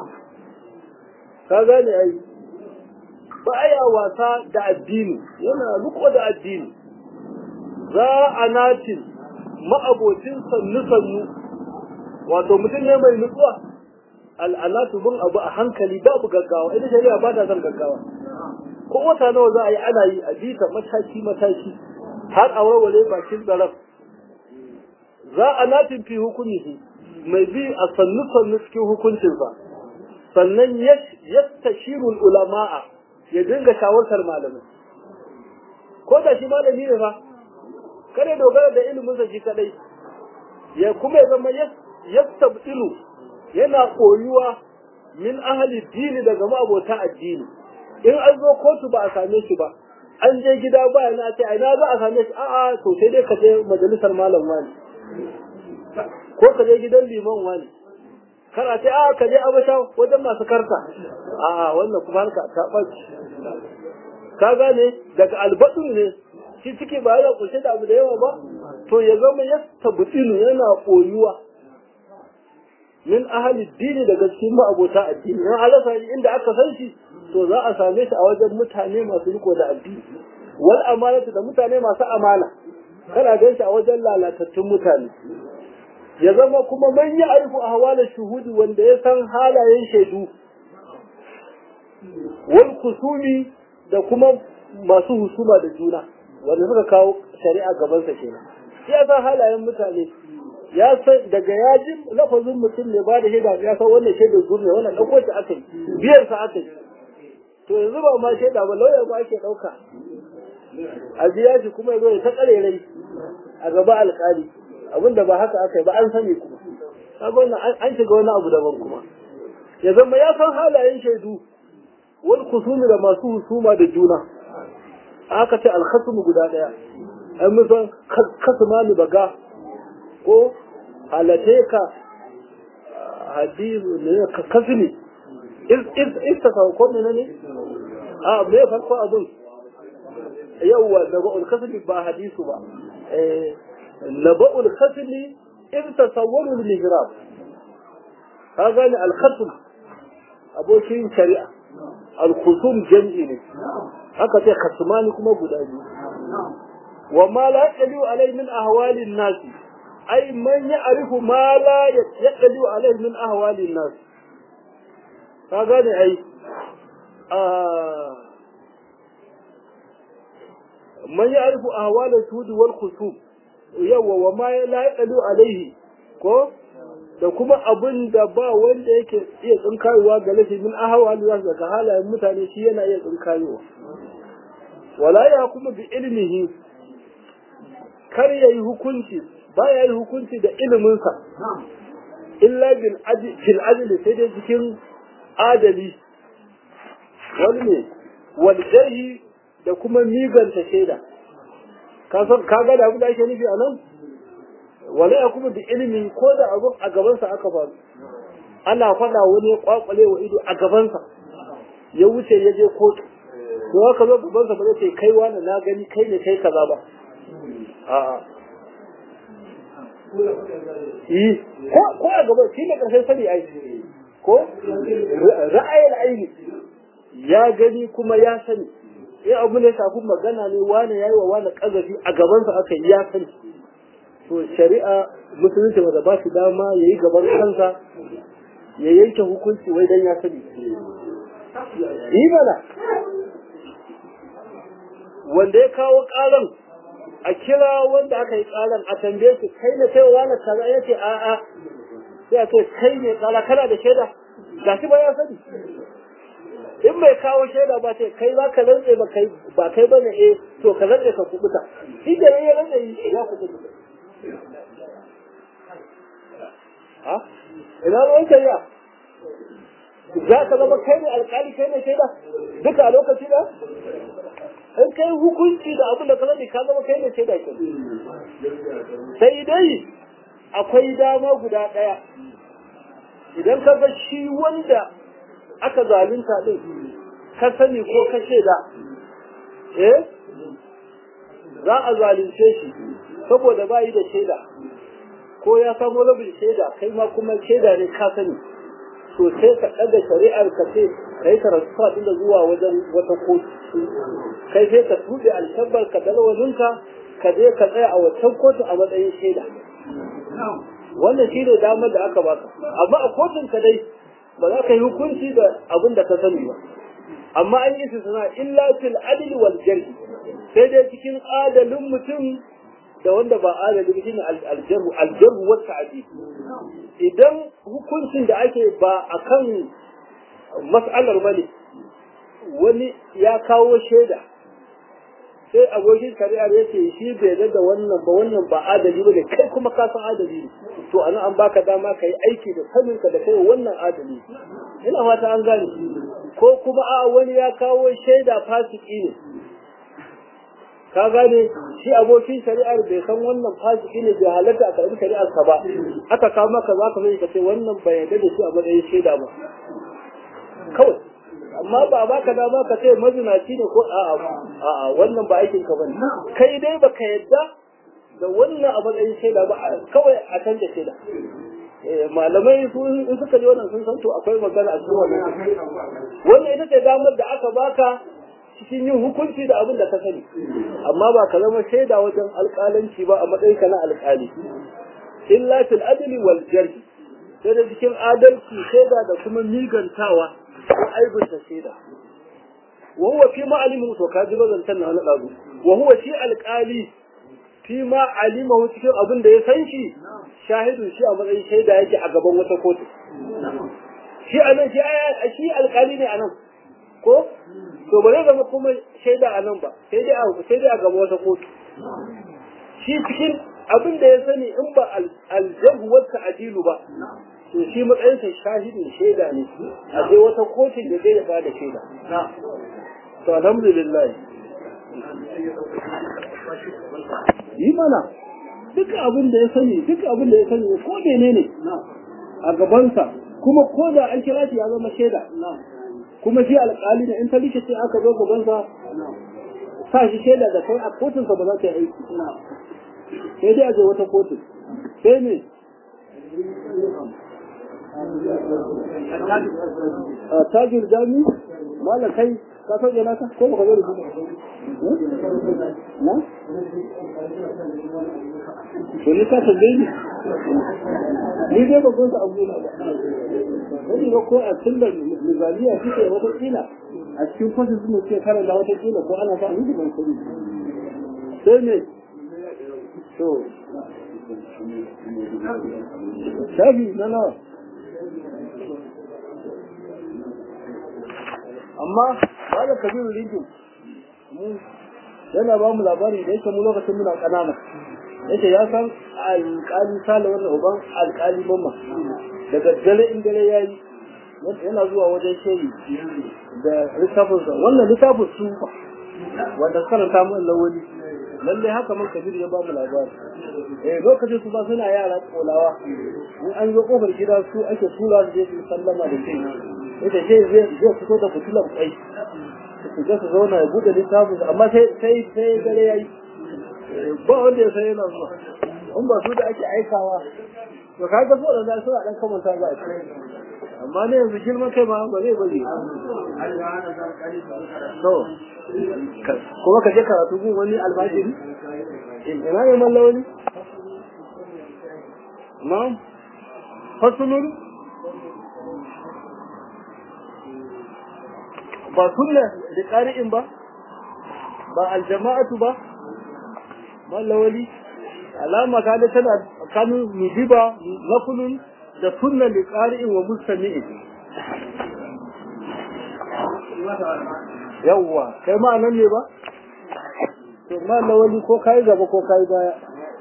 A: ka gane ai baya wasa da addini yana riko da addini za a natin ma'abocin sannu sannu wato mutum ne mai nutsuwa al'anatu bin abu a hankali babu gaggawa ita shari'a ba ta son gaggawa ko wata nawa za a yi ana yi a bita mataki mataki har a warware bakin tsaron za a natin fi hukumi mai bi a sannu sannu cikin hukuncinsa sannan yastashirul ulama'a ya dinga shawartar malamai ko da shi malami ne fa kare dogara da ilimin sa shi kadai ya kuma ya zama yastabdilu yana koyuwa min ahli dini daga ma'abota addini in an zo kotu ba a same shi ba an je gida ba na ce ina za a same shi a'a to sai dai ka je majalisar malam wani ko ka je gidan liman wani kar a ce a ka je abasha wajen masu karta a wannan kuma harka ta ɓaci ka gane daga albaɗin ne shi ciki ba yana kunshe da abu da yawa ba to ya zama ya tabbutinu yana koyuwa min ahali dini daga cikin ma'abota addini in alasa inda aka san shi to za a same shi a wajen mutane masu riko da addini wal amanatu da mutane masu amana kana gan shi a wajen lalatattun mutane ya zama kuma man yi aiku a hawalar shuhudi wanda ya san halayen shaidu wal kusumi da kuma masu husuma da juna wanda suka kawo shari'a gabansa kenan ya san halayen mutane ya san daga ya ji lafazin mutum ne ba da shaida ya san wannan shaidar zur ne wannan ɗauko ta aka yi biyar sa aka yi to yanzu ba ma shaida ba lauya ba ake ɗauka a biya shi kuma ya zo ya ta ƙarerai a gaba alƙali abinda ba haka aka yi ba an sani kuma kaga wannan an shiga wani abu daban kuma ya zama ya san halayen shaidu wal kusumi da masu husuma da juna aka ce alkhasmu guda daya ai mun san kasuma ni baga ko halate ka hadisu ne ka kasini is is is ta ko ne ne a me farko abun yawwa naba'ul kasmi ba hadisu ba eh naba'ul kasmi in tasawwaru al-mihrab ka gane al-khasm abokin shari'a al-khusum jam'i ne haka sai khasmani kuma guda biyu wa ma la yaqulu alai min ahwali an-nas ay man ya'rifu ma la yaqulu alai min ahwali an-nas ka gane ai man ya'rifu ahwala al-sud wal khusum yawa wa ma la yaqulu alaihi ko da kuma abin da ba wanda yake iya tsinkayowa ga lafi min ahawa da daga halayen mutane shi yana iya tsinkayowa wala ya kuma bi ilmihi kar ya yi hukunci ba ya yi hukunci da iliminsa illa bil adli sai dai cikin adali wani ne wal jarhi da kuma miganta shaida ka san ka ga da abin da ake nufi a nan wala ya kuma da ilimi ko da abin a gabansa aka faru ana faɗa wani ya kwakwale wa ido a gabansa ya wuce ya je kotu to haka zo gabansa ba zai ce kai wani na gani kai ne kai kaza ba a'a yi ko ko a gaban shi ne karshen sani ai ko ra'ayin aini ya gani kuma ya sani in abu ne shafi magana ne wani yayi wa wani kazafi a gabansa aka yi ya sani to shari'a musulunci ba da ba shi dama ya yi gaban kansa ya yanke hukunci wai dan ya sani yi mana wanda ya kawo karan a kira wanda aka yi karan a tambaye shi kai ne kai wani kaza ya ce a'a sai a ce kai ne kala kana da shaida ga shi ba ya sani in bai kawo shaida ba ce kai za ka rantse ba kai ba kai bane eh to ka rantse ka kubuta shi da ya rantse ya kubuta ha ina ruwan shari'a za ka zama kai ne alkali kai ne shaida duka a lokaci da in kai hukunci da abin da ka sani ka zama kai ne shaida ke sai dai akwai dama guda ɗaya idan ka ga shi wanda aka zalunta din ka sani ko ka shaida eh za a zalunce shi saboda bayi da shaida ko ya samu rabin shaida kai ma kuma shaida ne ka sani to sai ka ɗaga shari'ar ka ce ka yi karatuwa da zuwa wajen wata kotu kai sai ka tuɓe alshabbar ka dalwazinka ka je ka tsaya a wancan kotu a matsayin shaida wannan shi ne damar da aka baka amma a kotun ka dai ba za ka yi hukunci da abin da ka sani ba amma an yi suna illa fil adl wal jarh sai dai cikin adalin mutum da wanda ba adali ba shine aljarhu aljarhu wa ta'dil idan hukuncin da ake ba akan mas'alar bane wani ya kawo shaida sai abokin shari'ar ya ce shi bai da wannan ba wannan ba adali bane kai kuma ka san adali ne to anan an baka dama ka yi aiki da sanin ka da kai wannan adali ina fata an gane ko kuma a wani ya kawo shaida fasiki ne ka gane shi abokin shari'ar bai san wannan fasiki ne bai halatta a karbi shari'ar ka ba aka kawo maka za ka zai ka ce wannan bai yarda da shi a matsayin shaida ba kawai amma ba ba ka dama ka ce mazinaci ne ko a'a a'a wannan ba aikin ka bane kai dai baka yarda da wannan a matsayin shaida ba kawai a canza shaida malamai su in suka ji wannan sun san to akwai magana a cikin wannan wannan ita ce damar da aka baka cikin yin hukunci da abin da ka sani amma ba ka zama shaida wajen alƙalanci ba a matsayin ka na alƙali illa fil adli wal jarh sai da cikin adalci shaida da kuma migantawa ko aibunta shaida wa huwa fi ma alimu to ka ji bazantan na dazu wa huwa shi alƙali fi ma alimahu cikin abin da ya san shi shahidun shi a matsayin shaida yake a gaban wata kotu shi a nan shi alkali ne a nan ko to ba zai zama kuma shaida a nan ba sai dai a sai dai a gaban wata kotu shi cikin abin da ya sani in ba aljabu wata ajilu ba to shi matsayinsa shahidin shaida ne a je wata kotun da zai ba da shaida to alhamdulillah yi mana duk abin da ya sani duk abin da ya sani ko menene a gabansa kuma ko da an kira shi ya zama shaida kuma shi alƙali ne in ta lice ce aka zo gabansa sa shi shaida da kai a kotunsa ba za ta yi aiki sai dai a je wata kotun sai ne a tajir jami malam kai ka sauke naka ko baka zo da shi na to ni ka tambaye ni ni dai ba gonsa abu na ba wani ba ko a tunda mizaliya suke wata kila a cikin kwasin su ke karanta wata kila ko ana sa ni ban sani sai ne to shafi na nawa amma ba da kabiru rijin mu yana ba mu labari da yake mu lokacin muna ƙanana yake ya san alƙali sale wannan uban alƙali mamma da daddare in dare ya yi yana zuwa wajen shehi da littafinsa wannan littafin su wanda karanta mu lawali lalle haka man kabiru ya ba mu labari eh lokacin su ba suna yara kolawa in an zo kofar gida su ake tura su je su sallama da shehi ita shehi zai zai fito da fitilar kwai su ga su zauna ya bude littafin amma sai sai sai dare yayi ba wanda ya sai yana zuwa in ba su da ake aikawa to kaga so da su a dan kamanta za a ce amma ne yanzu girman kai ma ba zai bari to kuma ka je karatu gun wani almajiri ina ne mallawani na'am fasulun ba sunna da ƙari'in ba ba aljama'atu ba mallawali alama ta da tana kanu nudiba nafulun da sunna da ƙari'in wa mustami'in yawwa kai ma nan ne ba to mallawali ko kai gaba ko kai baya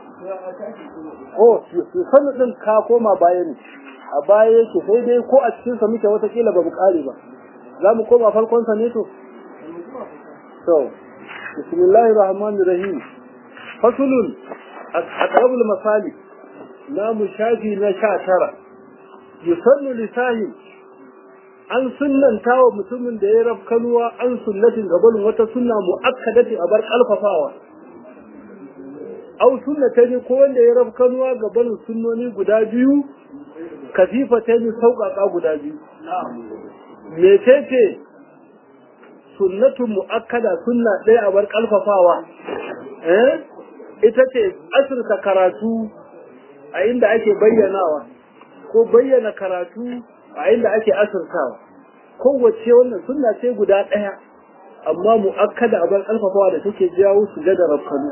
A: oh sunna din ka koma baya ne a baya yake sai dai ko a cikin sa muke wata kila ba mu kare ba za mu koma farkonsa ne to? To, bismillahir rahmanir rahim fasulun a ƙarabul masali na mu shafi na sha tara yusannu lisahin an sunnanta wa mutumin da ya rafkanuwa an sunnatin gabanin wata sunna mu'akkadatin a bar ƙalfafawa au sunnata ne ko wanda ya rafkanuwa gabanin sunnoni guda biyu kafifa ta ne sauƙaƙa guda biyu mecece sunnatun mu'akkada sunna ɗaya a bar ƙalfafawa eh ita ce asirka karatu a inda ake bayyanawa ko bayyana karatu a inda ake asirtawa kowace wannan sunna ce guda ɗaya amma mu'akkada a bar ƙalfafawa da take jawo su ga da rafkanu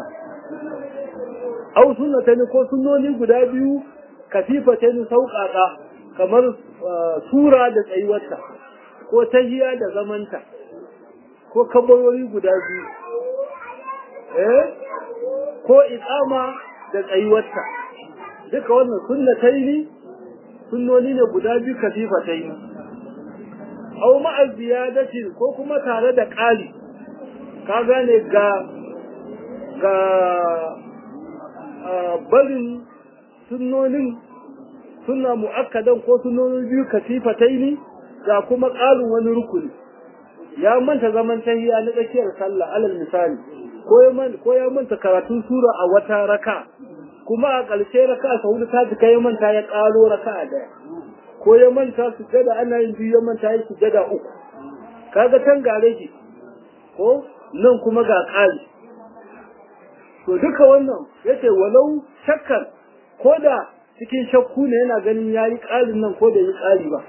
A: au sunnata ne ko sunnoni guda biyu kafifa ta ni sauƙaƙa kamar sura da tsayuwarta ko tahiya da zamanta ko kabarori guda biyu eh ko iqama da tsayuwarta duka wannan sunnataini sunnoni ne guda biyu kafifataini aw ma'a ziyadati ko kuma tare da ƙari ka gane ga ga barin sunnonin sunna mu'akkadan ko sunnonin biyu kafifataini ga kuma ƙarin wani rukuni ya manta zaman tahiya na tsakiyar sallah alal misali ko ya manta karatun sura a wata raka kuma a ƙarshe raka sa hudu ta jika ya manta ya ƙaro raka a daya ko ya manta su gada ana yin biyu ya manta ya su gada uku kaga can gare shi ko nan kuma ga ƙari to duka wannan yace walau shakkar ko da cikin shakku ne yana ganin yayi ƙarin nan ko da yi ƙari ba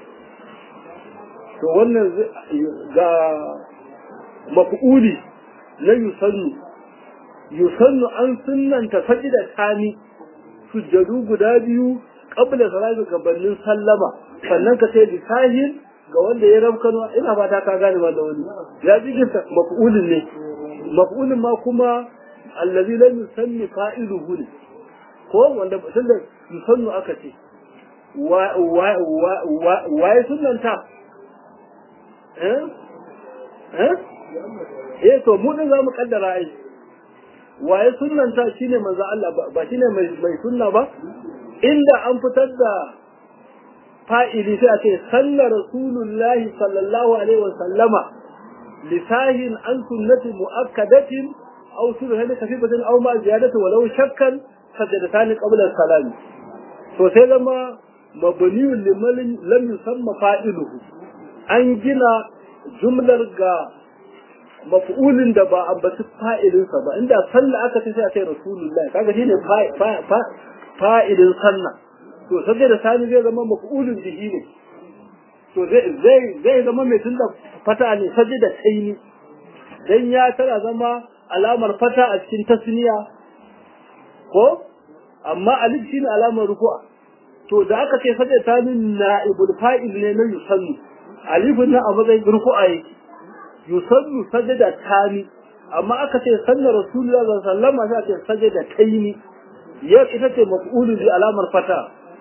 A: to wannan ga maf'uli na yusannu yusannu an sunnanta da tani sujjadu guda biyu qabla salati gabanin sallama sannan ka ce bisahin ga wanda ya rabkano ina fata ka gane ba da wani ya jikinta maf'ulin ne maf'ulin ma kuma allazi lam yusanni fa'iluhu ne ko wanda tunda yusannu aka ce wa wa wa wa ya sunnanta eh eh eh to mu din zamu kaddara ai wa ya sunnanta shine manzo Allah ba shine mai mai sunna ba inda an fitar da fa'ili sai a ce sallar rasulullahi sallallahu alaihi wa sallama lisahin an sunnati mu'akkadatin aw surhan kafibatin aw ma ziyadatu walau shakkan sajadatan qabla salami to sai zama mabniyun liman lam yusamma fa'iluhu an gina jumlar ga maf'ulin da ba ambaci fa'ilinsa ba inda sallah aka ce sai a ce rasulullahi kaga shine fa'ilin sallah to sai da sani zai zama maf'ulun bihi ne to zai zai zai zama mai tunda fata ne sai da taini dan ya tara zama alamar fata a cikin tasniya ko amma alif shine alamar rufu'a to da aka ce sai ta min na'ibul fa'il ne na yusannu alifun na a matsayin rufu'a yake yusannu sajada tani amma aka ce sanna rasulullahi sallallahu alaihi wasallam sai ce sajada taini yau ita ce maf'ulun bi alamar fata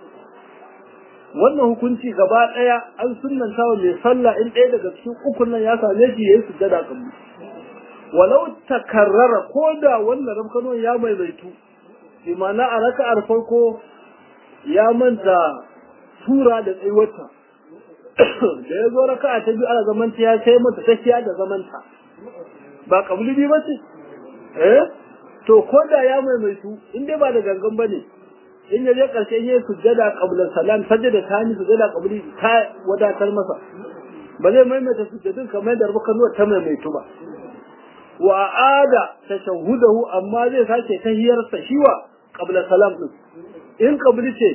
A: wannan hukunci gaba daya an sunnanta wa mai sallah in ɗaya daga cikin ukun nan ya same shi yayi sujjada kabli walau takarrara ko da wannan rabkano ya maimaitu bi ma'ana a raka'ar farko ya manta sura da tsayuwarta da ya zo raka'a ta biyu ana zamanta ya sai mata tafiya da zamanta ba kabli bi ba ce eh to ko da ya maimaitu in dai ba da gangan bane in ya je karshe yayin sujjada qabla salam sajada ta ni sujjada qabli ta wadatar masa ba zai maimaita sujjadin kamar da rubukan nuwa ta maimaitu ba wa ada tashahhudahu amma zai sake tahiyar sa shiwa qabla salam din in qabli ce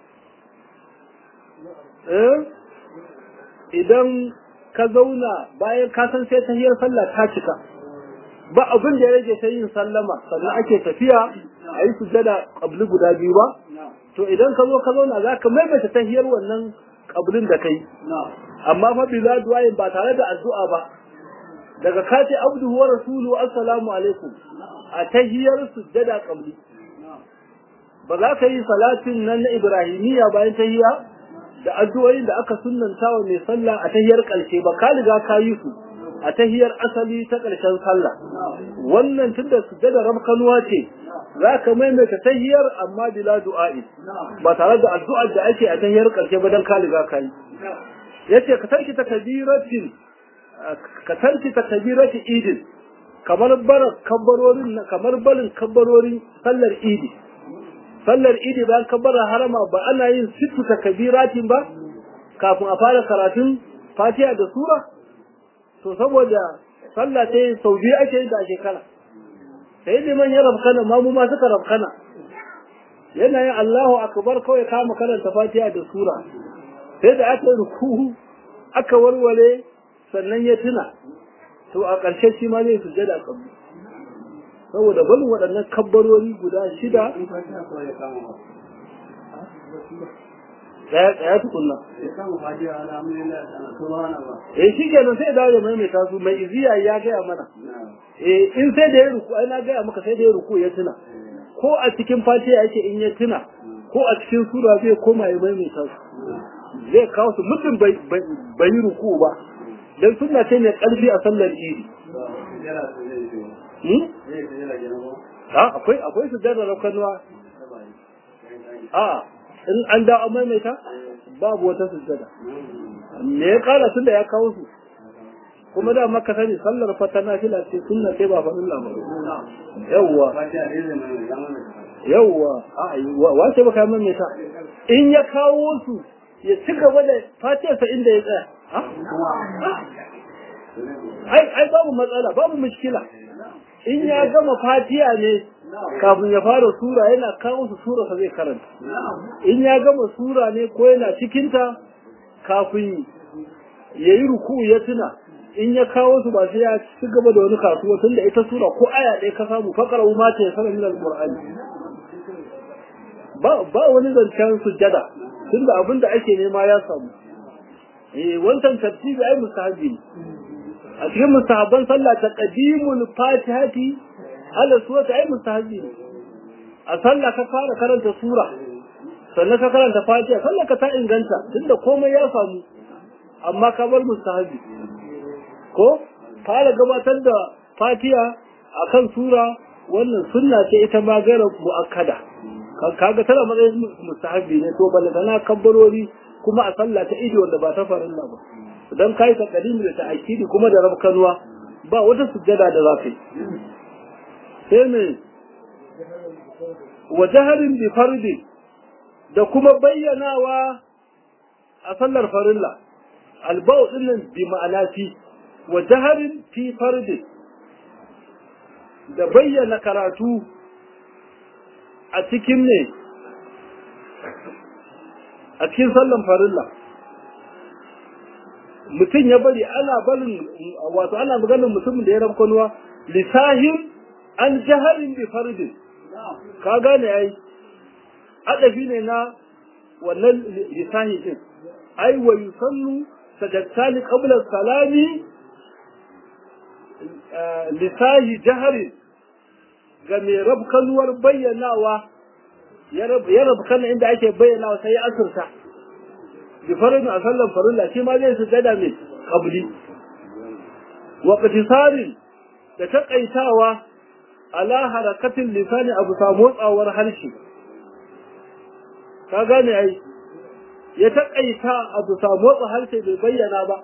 A: eh idan ka zauna bayan ka san sai tahiyar sallah ta cika ba abin da ya rage sai yin sallama sannan ake tafiya a yi sujada ƙabli guda biyu ba to idan ka zo ka zauna za ka maimaita tahiyar wannan ƙablin da kai amma fa bila du'ayin ba tare da addu'a ba daga ka ce abdu wa rasulu assalamu alaikum a tahiyar sujada ƙabli ba za ka yi salatin nan na ibrahimiyya bayan tahiya da addu'o'in da aka sunnanta wa mai sallah a tahiyar ƙarshe ba ka riga ka yi su a tahiyar asali ta ƙarshen sallah wannan tunda sujjada rabkanuwa ce za ka maimaita tahiyar amma bila du'a'i ba tare da addu'ar da ake a tahiyar ƙarshe ba dan ka riga ka yi yace ka tarki takbiratin ka tarki takbirati idin kamar bara kabbarorin kamar barin kabbarorin sallar idi sallar idi bayan kabbara harama ba ana yin sittu takbiratin ba kafin a fara karatun fatiha da sura to saboda sallah sai sau biyu ake yin da a shekara sai liman ya rafkana ma mu ma suka rafkana yana yin Allahu akbar kawai kama karanta Fatiha da sura sai da aka ruku aka warware sannan ya tuna to a ƙarshe shi ma zai sujjada kabbi saboda barin waɗannan kabbarori guda shida daya daya tukunna eh shi kenan sai dawo da maimaita su mai iziya ya gaya mana eh in sai da ya ruku ai na gaya maka sai da ya ruku ya tuna ko a cikin fatiha yake in ya tuna ko a cikin sura zai koma ya maimaita su zai kawo su mutum bai yi ruku ba dan sunna ce mai karfi a sallar idi akwai akwai su da rakanuwa a in an da an maimaita babu wata sujjada me ya kara tunda ya kawo su kuma da maka sani sallar fata na fila ce sunna sai ba faɗin labaru yawwa yawwa wace baka maimaita in ya kawo su ya ci gaba da fatiyarsa inda ya tsaya ai ai babu matsala babu mushkila in ya gama fatiya ne kafin ya fara sura yana kawo su sura sa zai karanta in ya gama sura ne ko yana cikinta kafin ya yi ruku ya tuna in ya kawo su ba sai ya ci gaba da wani kasuwa tunda ita sura ko aya ɗaya ka samu fakara ma ta ya sanar min alqur'ani ba ba wani zancen sujjada tunda abin da ake nema ya samu eh wancan tartibi ai mustahabi ne a cikin mustahabban sallah ta qadimul fatihati ala suwata ai mustahabi ne a sallah ka fara karanta sura sannan ka karanta fatiha sallah ka ta inganta tunda komai ya samu amma ka bar mustahabi ko fara gabatar da fatiha akan sura wannan sunna ce ita ma gara muakkada kaga tana matsayin mustahabi ne to balle tana kabbarori kuma a sallah ta idi wanda ba ta farilla ba dan kai ta kadimi da ta akidi kuma da rabkanwa ba wata sujjada da za ka yi sai ne wa jaharin bi fardi da kuma bayyanawa a sallar farilla albau dinnan bi ma'ana fi wa jaharin fi fardi da bayyana karatu a cikin ne a cikin sallan farilla mutum ya bari ana barin wato ana maganin mutumin da ya rabkanuwa lisahin an jaharin bi fardin ka gane ai adafi ne na wannan lisahi din ai wa yusannu sajadtani qabla salami lisahi jaharin ga mai rabkanuwar bayyanawa ya rabkana inda ake bayyanawa sai ya asirta bi farin a sallan farilla shi ma zai su gada mai kabli wa qtisarin da takaitawa ala harakatin lisani abu sa motsawar harshe ka gane ai ya takaita abu sa motsa harshe bai bayyana ba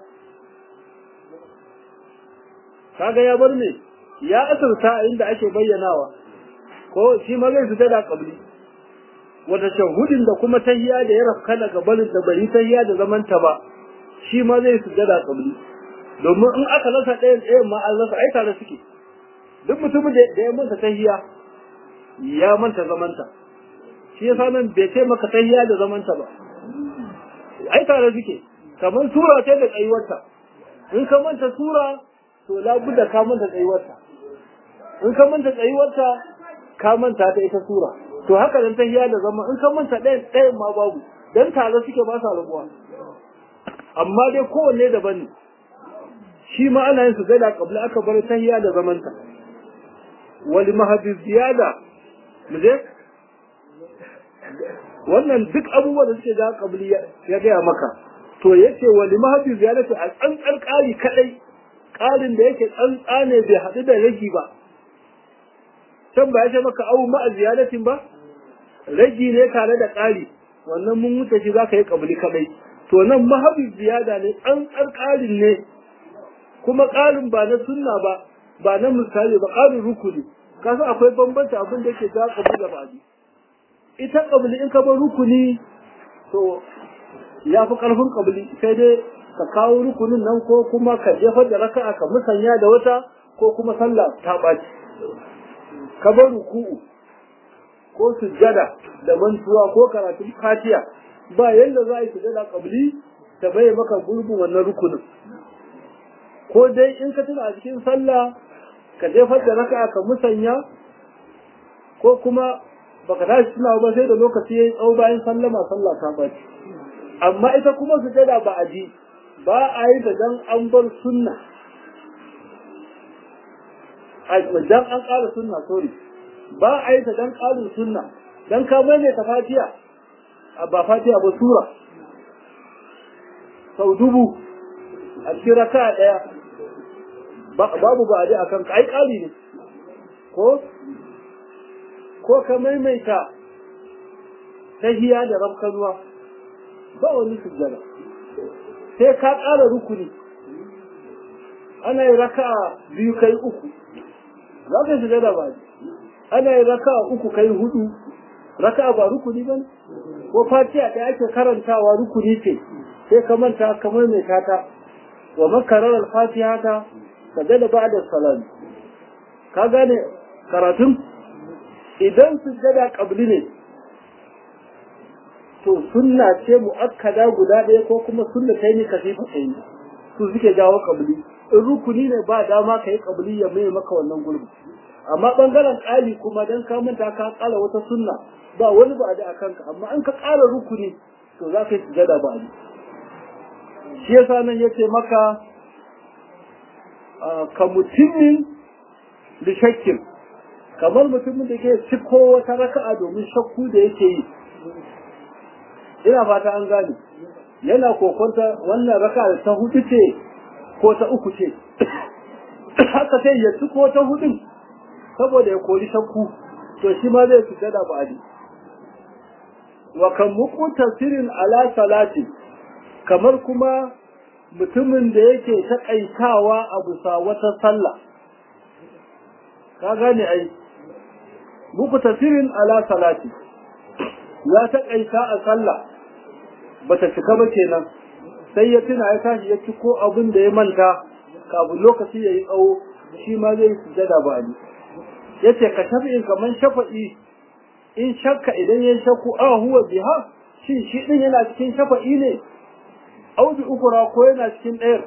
A: kaga ya bar ne ya asirta inda ake bayyanawa ko shi ma zai fita da kabli wata shahudin da kuma tahiya da ya rafka daga barin da bari tahiya da zaman ta ba shi ma zai fita da kabli domin in aka lasa ɗayan ɗayan ma an lasa ai tare suke duk mutumin da ya manta tahiya ya manta zamanta shi yasa nan bai ce maka tahiya da zamanta ba ai tare suke kamar sura ce da tsayuwarta in ka manta sura to labudda ka manta tsayuwarta in ka manta tsayuwarta ka manta ta ita sura to haka dan tahiya da zama in ka manta ɗayan ɗayan ma babu dan tare suke ba sa rabuwa amma dai kowanne daban ne shi ma ana yin sujada qabla aka bar tahiya da zamanta wal mahdi ziyada muje wannan duk abubuwan da suke da qabli ya gaya maka to yace wal mahdi ziyadatu a tsantsar ƙari kadai ƙarin da yake tsantsa ne bai haɗu da ragi ba can ba ya ce maka abu ma'a ziyadatin ba ragi ne tare da ƙari wannan mun wuce shi za ka yi ƙabli kaɗai to nan mahabi ziyada ne tsantsar ƙarin ne kuma ƙarin ba na sunna ba ba na misali ba ƙarin rukuni kasan akwai bambanta abin da yake za ƙabli da ba'adi ita ƙabli in ka bar rukuni to ya fi ƙarfin ƙabli sai dai ka kawo rukunin nan ko kuma ka jefar da raka'a ka musanya da wata ko kuma sallah ta ɓaci ka bar ruku'u ko sujjada da mantuwa ko karatun fatiha ba yanda za a yi sujjada kabli ta bai maka gurbin wannan rukunin ko dai in ka tuna a cikin sallah ka jefar da raka'a ka musanya ko kuma baka tashi tuna ba sai da lokaci yayi tsawo bayan sallama sallah ta baci amma ita kuma sujjada ba a ji ba a yi da dan an bar sunna dan an ƙara sunna sorry ba a yi ta dan ƙarin sunna dan ka mai ta fatiya ba fatiya ba sura sau dubu a cikin raka ɗaya babu ba a ji a kan ai ƙari ne ko ko ka maimaita tahiya da rafkanuwa ba wani sujjada sai ka ƙara rukuni ana yi raka biyu kai uku za ka shiga da baji ana yi raka uku kai hudu raka ba rukuni ba ko fatiha da ake karantawa rukuni ce sai ka manta kamar mai tata wa makarar al-fatiha ta ka da ba'da salam ka gane karatun idan sujjada qabli ne to sunna ce muakkada guda ɗaya ko kuma sunna ta yi kasifa ta yi su suke jawo qabli in rukuni ne ba dama ka yi qabli ya mai maka wannan gurbi amma bangaren ƙali kuma dan ka manta ka ƙala wata sunna ba wani ba da akan ka amma an ka ƙara rukuni to za ka yi sujada ba ne shi yasa nan yace maka ka mutumin da shakkin kamar mutumin da ke ciko wata raka'a domin shakku da yake yi ina fata an gane yana kokonta wannan raka'a ta hudu ce ko ta uku ce haka sai ya ciko ta hudun saboda ya kori shakku to shi ma zai sujada ba adi wa kan muku tasirin ala salati kamar kuma mutumin da yake taƙaitawa a bisa wata sallah ka gane ai muku tasirin ala salati ya taƙaita a sallah bata cika ba kenan sai ya tuna ya tashi ya ci ko abin da ya manta kafin lokaci ya yi tsawo shi ma zai sujada ba ni ya ce ka shafi'in kamar shafa'i in shakka idan ya shakku a huwa biha shi shi din yana cikin shafa'i ne audu ukura ko yana cikin ɗayar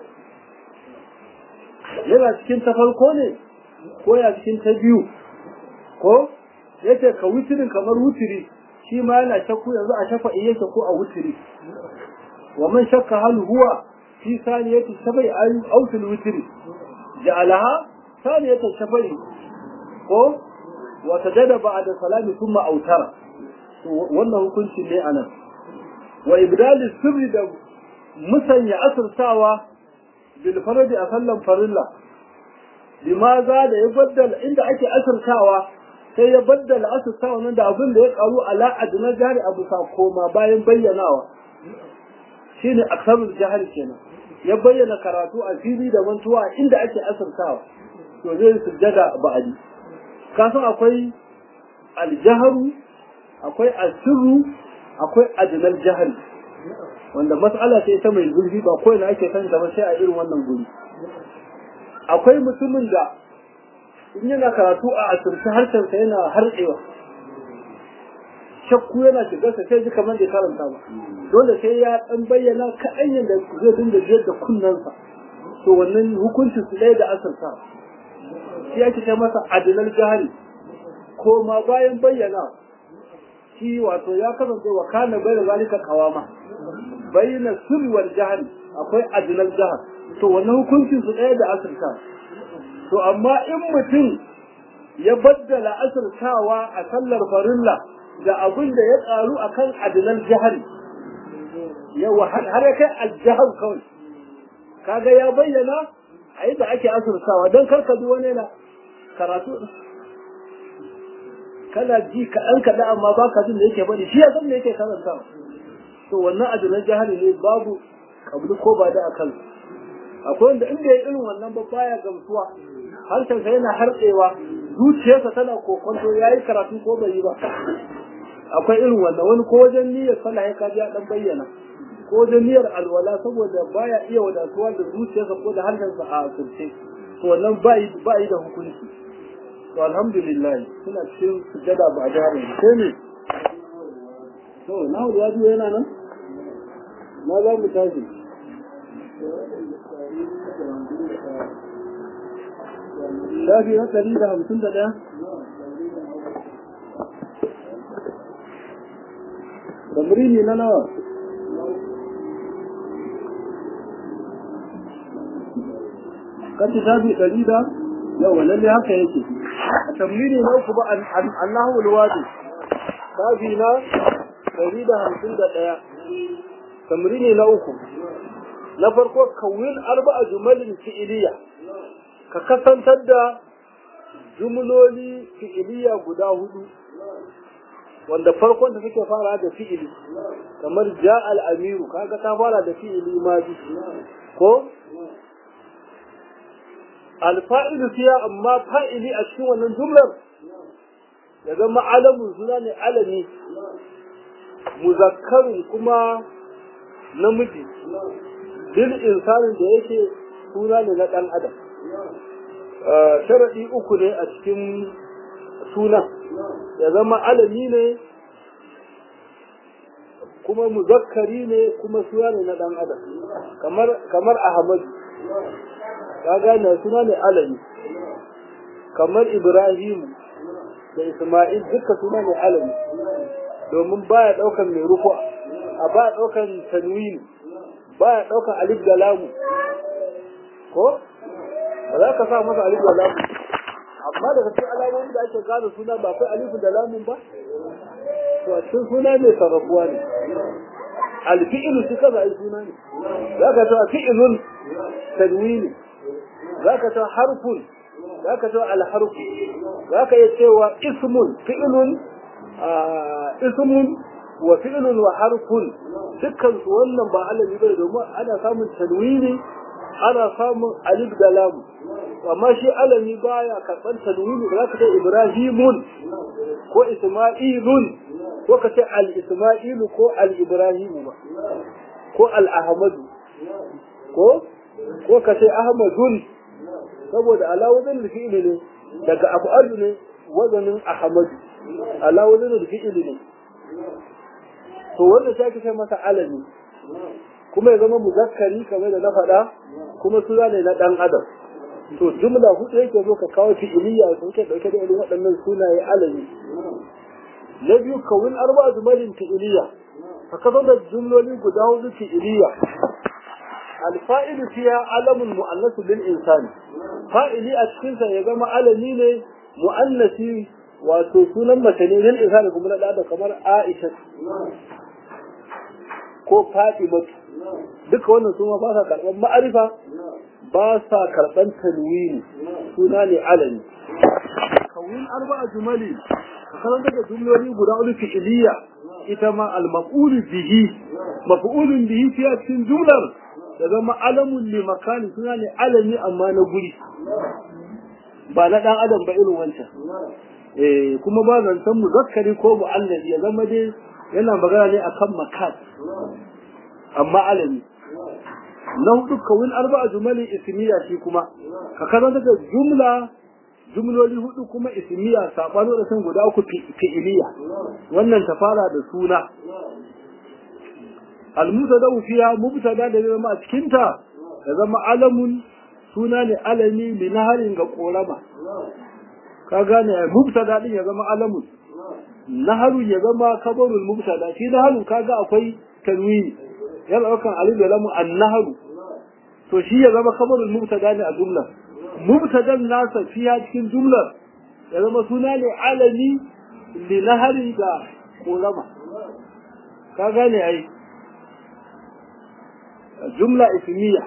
A: yana cikin ta farko ne ko yana cikin ta biyu ko yace ka wutirin kamar wutiri shi ma yana shakku yanzu a shafa'i yake ko a wutiri wa man shakka hal huwa fi saniyati shafa'i aw fil wutiri ja'alaha saniyata shafa'i ko wa tajada ba'da salami thumma autara wannan hukunci ne anan wa ibdal sirri da musanya asirtawa bil faradi a sallan farilla limaza da ya baddala inda ake asirtawa sai ya baddala asirtawa nan da abin da ya karu ala adna jari abu sa koma bayan bayyanawa shine aksarul jahari kenan ya bayyana karatu a fili da mantuwa inda ake asirtawa to zai sujjada ba'adi kasan akwai aljaharu akwai asirru akwai adnal jahari wanda mas'ala ce ta mai zurfi ba ko ina ake san ba sai a irin wannan guri akwai mutumin da in yana karatu a asirce harshen sa yana harɗewa shakku yana shiga sa sai ji kamar da karanta ba dole sai ya dan bayyana kaɗan yadda zai dinga jiyar da kunnensa to wannan hukuncin su ɗaya da asirta shi ake ce masa adinal jahari ko ma bayan bayyana shi wato ya kasance wa kana bai da zalika kawama bayyana sirri wal jahari akwai adinal jahar to wannan hukuncin su ɗaya da asirta to amma in mutum ya baddala asirtawa a sallar farilla da abin da ya ƙaru akan adinal jahari yawa har ya kai aljahar kawai kaga ya bayyana a yadda ake asirtawa don karka ji wani na karatu kana ji kaɗan kaɗan amma ba ka jin da yake bane shi ya san da yake karanta to wannan ajinan jahali ne babu kabli ko ba da akan akwai wanda inda ya irin wannan ba baya gamsuwa harshensa yana harɗewa zuciyarsa tana kokonto ya yi karatu ko bai yi ba akwai irin wannan wani ko wajen niyyar sallah ya kaji ya dan bayyana ko wajen niyyar alwala saboda baya iya wadatuwa da zuciyarsa ko da harshensa a asirce to wannan ba yi da hukunci to alhamdulillah suna cikin sujada ba a jihar sai ne to na ya biyo yana nan na za mu tashi shafi na ɗari da hamsin da ɗaya tamrini na nawa kace shafi ɗari da yawa lalle haka yake a tamrini na uku ba Allahu alwadi shafi na ɗari da hamsin da ɗaya tamrini na uku na farko kawil arba'a jumalin fi'iliya ka kasantar da jumloli fi'iliya guda hudu wanda farkon da suke fara da fi'ili kamar ja al-amiru kaga ta fara da fi'ili ma bi ko al-fa'ilu fiya amma fa'ili a cikin wannan jumlar ya zama alamun suna ne alami muzakkarin kuma namiji bil insanin da yake suna ne na ɗan adam sharaɗi uku ne a cikin suna ya zama alami ne kuma muzakkari ne kuma suna ne na ɗan adam kamar kamar ahmadu ka gane suna ne alami kamar ibrahim da isma'il duka suna ne alami domin baya daukan mai rufu a baya daukan tanwini baya daukan alif da lamu ko ba za ka sa masa alif da lamu amma daga cikin alamomi da ake gane suna ba akwai alif da lamun ba to a cikin suna ne sarrafuwa ne alfi'ilu shi kaza ai suna ne za ka ta fi'ilun tanwini za ka ta harfun za ka ta alharfu za ka iya cewa ismun fi'ilun ismun wa fi'ilun wa harfun dukkan su wannan ba alabi bane domin ana samun tanwini ana samun alif da lam amma shi alami baya karban tanwini ba za ka ce ibrahimun ko isma'ilun ko ka ce al-isma'ilu ko al-ibrahimu ba ko al-ahmadu ko ko ka ce ahmadun saboda ala wazan fi'ili ne daga af'alu ne wazanin ahmadu ala wazan fi'ili ne to wanda sai ka sai masa alami kuma ya zama muzakkari kamar da na faɗa kuma suna ne na ɗan adam to jumla hudu yake zo ka kawo fi'iliya sun ke ɗauke da irin waɗannan sunaye alami na biyu kawun arba zumalin fi'iliya ka kaso da jumloli guda hudu fi'iliya alfa'ilu fiya alamun mu'annasu lil insani fa'ili a cikin sa ya zama alami ne mu'annasi wato sunan mace ne lil insani kuma na da kamar Aisha ko Fatima duka wannan suna ba sa karɓar ma'arifa ba sa karɓar tanwini suna ne alami kawun arba'a jumali kasan daga jumloli guda uku fi'iliya ita ma al-maf'ul bihi maf'ulun bihi fiye cikin jumlar da zama alamun li makani suna ne alami amma na guri ba na dan adam ba irin wancan eh kuma ba zancen muzakkari ko mu'annabi ya zama dai yana magana ne akan makan amma alami na hudu kawin arba'a jumali ismiya shi kuma ka kaza daga jumla jumloli hudu kuma ismiya sabano da sun guda uku fi'iliya wannan ta fara da suna al-mubtada fiha mubtada da zama a cikin ta da zama alamun suna ne alami li naharin ga korama ka gane mubtada din ya zama alamun naharu ya zama kabarul mubtada shi naharu kaga akwai tanwini yana daukan alif da lamu an-naharu to shi ya zama kabarul mubtada ne a jumlar mubtadan nasa fiya cikin jumlar ya zama suna ne alami li nahari da kolama ka gane ai jumla ismiya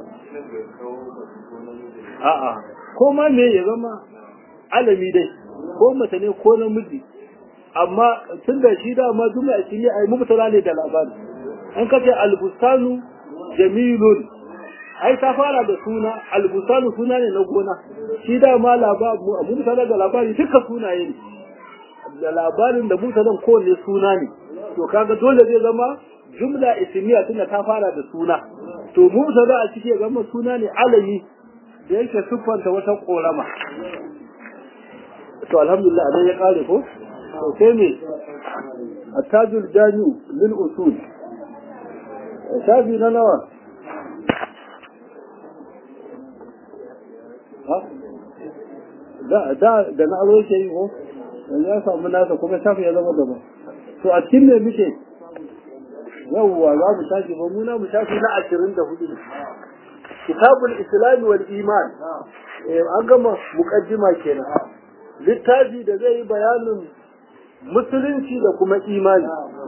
A: a'a ko ma me ya zama alami dai ko mace ne ko namiji amma tun da shi dama jumla ismiya ai mubtada ne da labari an kace albustanu jamilun ai ta fara da suna albusanu suna ne na gona shi da ma labaru mun sanar da labari duka sunaye ne da labarin da mun sanar kowanne suna ne to kaga dole zai zama jumla ismiya tunda ta fara da suna to mun sanar a cikin zama suna ne alami da yake siffanta wata korama to alhamdulillah anan ya kare ko to sai me attajul jami'u lil usul shafi na nawa da da da na aro yake yi ko yanzu ya samu nasa kuma shafi ya zama gaba to a cikin me muke yawwa za mu shafi ba mu na mu shafi na ashirin da hudu kitabul islami wal iman an gama muqaddima kenan littafi da zai yi bayanin musulunci da kuma imani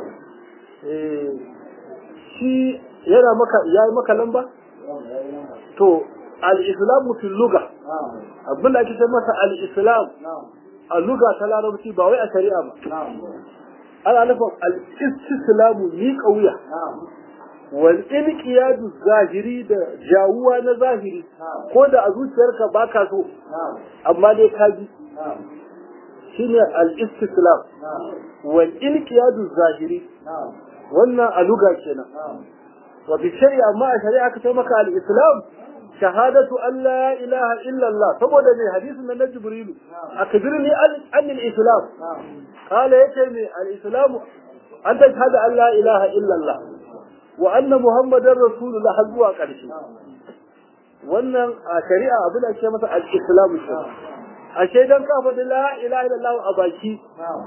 A: shi yana maka yayi maka lamba to al-islamu fil lugha abin da ake ce masa al-islam a lugha ta larabci ba wai a shari'a ba ana nufin al-istislamu ni kauya wal inqiyadu zahiri da jawuwa na zahiri ko da a zuciyarka baka so amma dai ka ji shine al-istislam wal inqiyadu zahiri wannan a lugha kenan wa bi shari'a amma a shari'a ka ce maka al-islam shahadatu an la ilaha illa Allah saboda ne hadisin na Jibril akbirni an al-islam qala yace ne al-islam an tashhadu an la ilaha illa Allah wa anna muhammadar rasulullah har zuwa ƙarshe wannan a shari'a abin da ake masa al-islam a shaidan ka faɗi la ilaha illallah a baki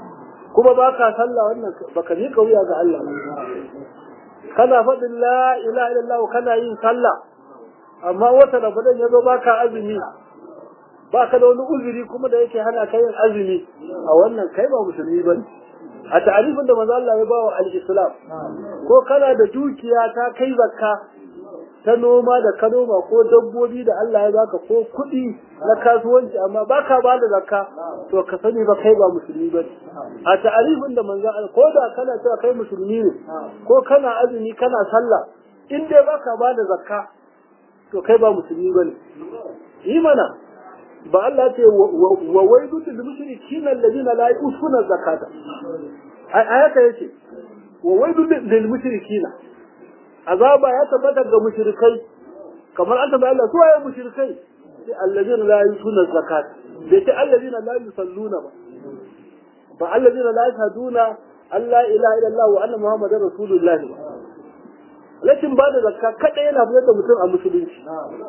A: kuma ba ka sallah wannan baka ni kauya ga Allah kana faɗin la ilaha illallah kana yin sallah amma wata ramadan ya zo baka azumi baka da wani uzuri kuma da yake hana ka yin azumi a wannan kai ba musulmi bane a ta'arifin da manzo Allah ya ba wa al-islam ko kana da dukiya ta kai zakka ta noma da ka noma ko dabbobi da Allah ya baka ko kuɗi na kasuwanci amma baka ba da zakka to ka sani ba kai ba musulmi ba a ta'arifin da manzo Allah ko da kana cewa kai musulmi ne ko kana azumi kana sallah in dai baka ba da zakka to kai ba musulmi bane yi mana ba Allah ce wa waidu lil mushrikina alladhina la yu'tuna zakata ayata yace wa waidu lil mushrikina azaba ya tabbata ga mushrikai kamar an tabbata Allah su waye mushrikai sai alladhina la yu'tuna zakata bai ce alladhina la yusalluna ba ba alladhina la yashhaduna Allah ilaha illallah wa anna muhammadar rasulullah ba lakin ba da zakka kada yana fitar da mutum a musulunci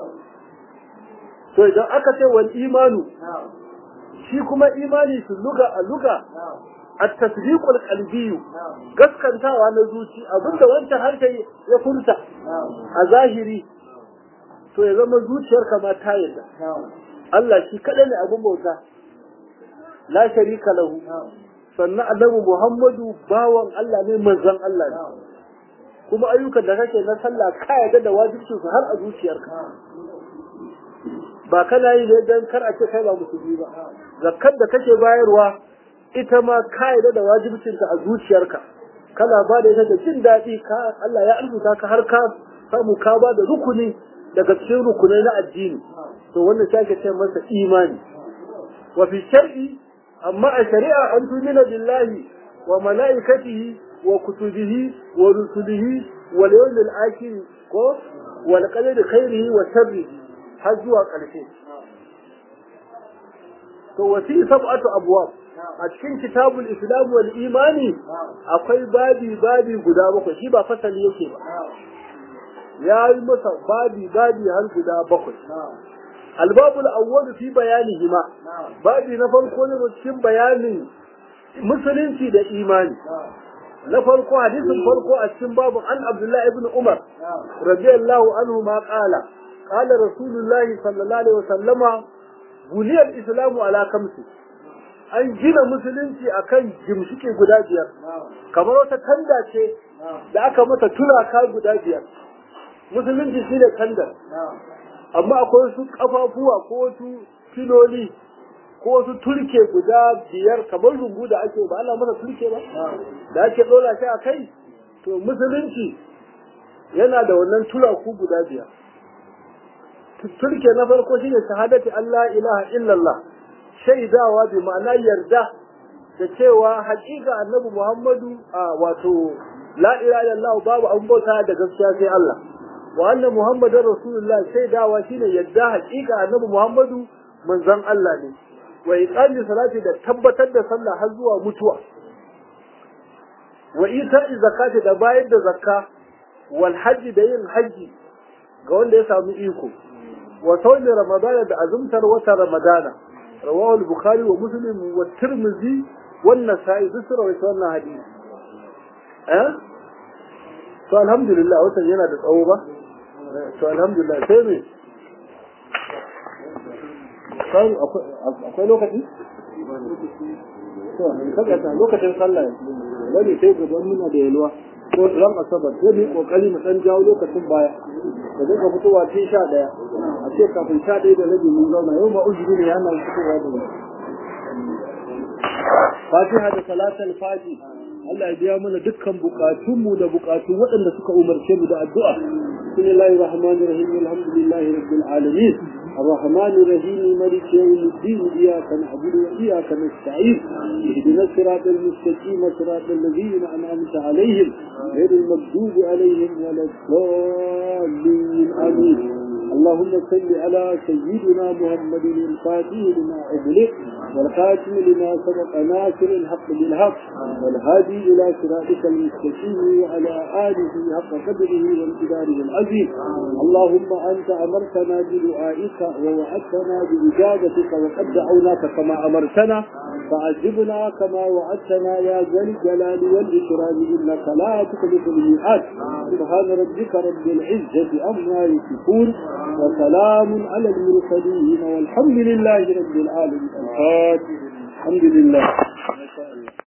A: to idan aka ce wal imanu shi kuma imani su luga a luga at-tasdiqul qalbi gaskantawa na zuci abinda wancan harshe ya furta a zahiri to ya zama zuciyarka ma ta yadda Allah shi kadai ne abin bauta la sharika lahu sannan annabi Muhammadu bawan Allah ne manzon Allah ne kuma ayyukan da kake na sallah ka yadda da wajibcin su har a zuciyarka ba kana yi ne dan kar a ce kai ba musulmi ba zakkar da kake bayarwa ita ma ka yadda da wajibcin ta a zuciyarka kana ba da ita da jin daɗi ka Allah ya arzuta ka har ka samu ka ba da rukuni daga cikin rukunai na addini to wannan shi ake ce masa imani wa fi shar'i amma a shari'a an tumina billahi wa mala'ikatihi wa kutubihi wa rusulihi wal yawmil akhir ko wal qadari khairihi wa sharrihi har zuwa ƙarshe to wasi sab'atu abwab a cikin kitabul islam wal imani akwai babi babi guda bakwai shi ba fasali yake ba ya yi masa babi babi har guda bakwai albabul awwal fi bayanihima babi na farko ne cikin bayanin musulunci da imani na farko hadisin farko a cikin babu an abdullahi ibn umar radiyallahu anhu ma qala qala rasulullahi sallallahu alaihi wasallama buniyar islamu ala kamsi an gina musulunci akan gimshike guda biyar kamar wata kanda ce da aka mata turaka guda biyar musulunci shine kandar amma akwai wasu kafafuwa ko wasu filoli ko wasu turke guda biyar kamar rungu da ake ba ana masa turke ba da ake ɗora shi a kai to musulunci yana da wannan turaku guda biyar turke na farko shine shahadati Allah ilaha illallah shaidawa bi ma'ana yarda da cewa haƙiƙa annabi Muhammadu a wato la ilaha illallah babu an bauta da gaskiya sai Allah wa anna muhammadar rasulullah shaidawa shine yadda haƙiƙa annabi Muhammadu manzon Allah ne wa iqami salati da tabbatar da sallah har zuwa mutuwa wa ita'i zakati da bayar da zakka wal hajji da yin hajji ga wanda ya samu iko wa sawmi ramadana da azumtar wata ramadana rawahu al-bukhari wa muslim wa tirmidhi wa an-nasa'i duk rawaito wannan hadisi eh to alhamdulillah watan yana da tsawo ba to alhamdulillah sai me kai akwai lokaci to kaga ta lokacin sallah wani sai gaban muna da yalwa ko ran asabar sai mu kokari mu dan jawo lokacin baya da zai ka fitowa tun sha daya a ce kafin sha daya da rabi mun zauna yau ma uzuri ne yana fitowa da mu fatiha da salatul fati Allah ya biya mana dukkan bukatunmu da bukatun waɗanda suka umarce mu da addu'a bismillahir rahmanir rahim alhamdulillahi rabbil alamin الرحمن الرحيم مالك يوم الدين إياك نعبد وإياك نستعين اهدنا الصراط المستقيم صراط الذين أنعمت عليهم غير المغضوب عليهم ولا الضالين آمين اللهم صل على سيدنا محمد الفاتح لما أغلق والخاتم لما سبق ناصر الحق بالحق والهادي إلى صراطك المستقيم وعلى آله حق قدره وامتداره العظيم اللهم أنت أمرتنا بدعائك ووعدتنا بإجابتك وقد دعوناك كما أمرتنا فعجبنا كما وعدتنا يا ذا الجلال والإكرام إنك لا تخلف الميعاد سبحان ربك رب العزة عما يصفون وسلام على المرسلين والحمد لله رب العالمين الفاتح الحمد لله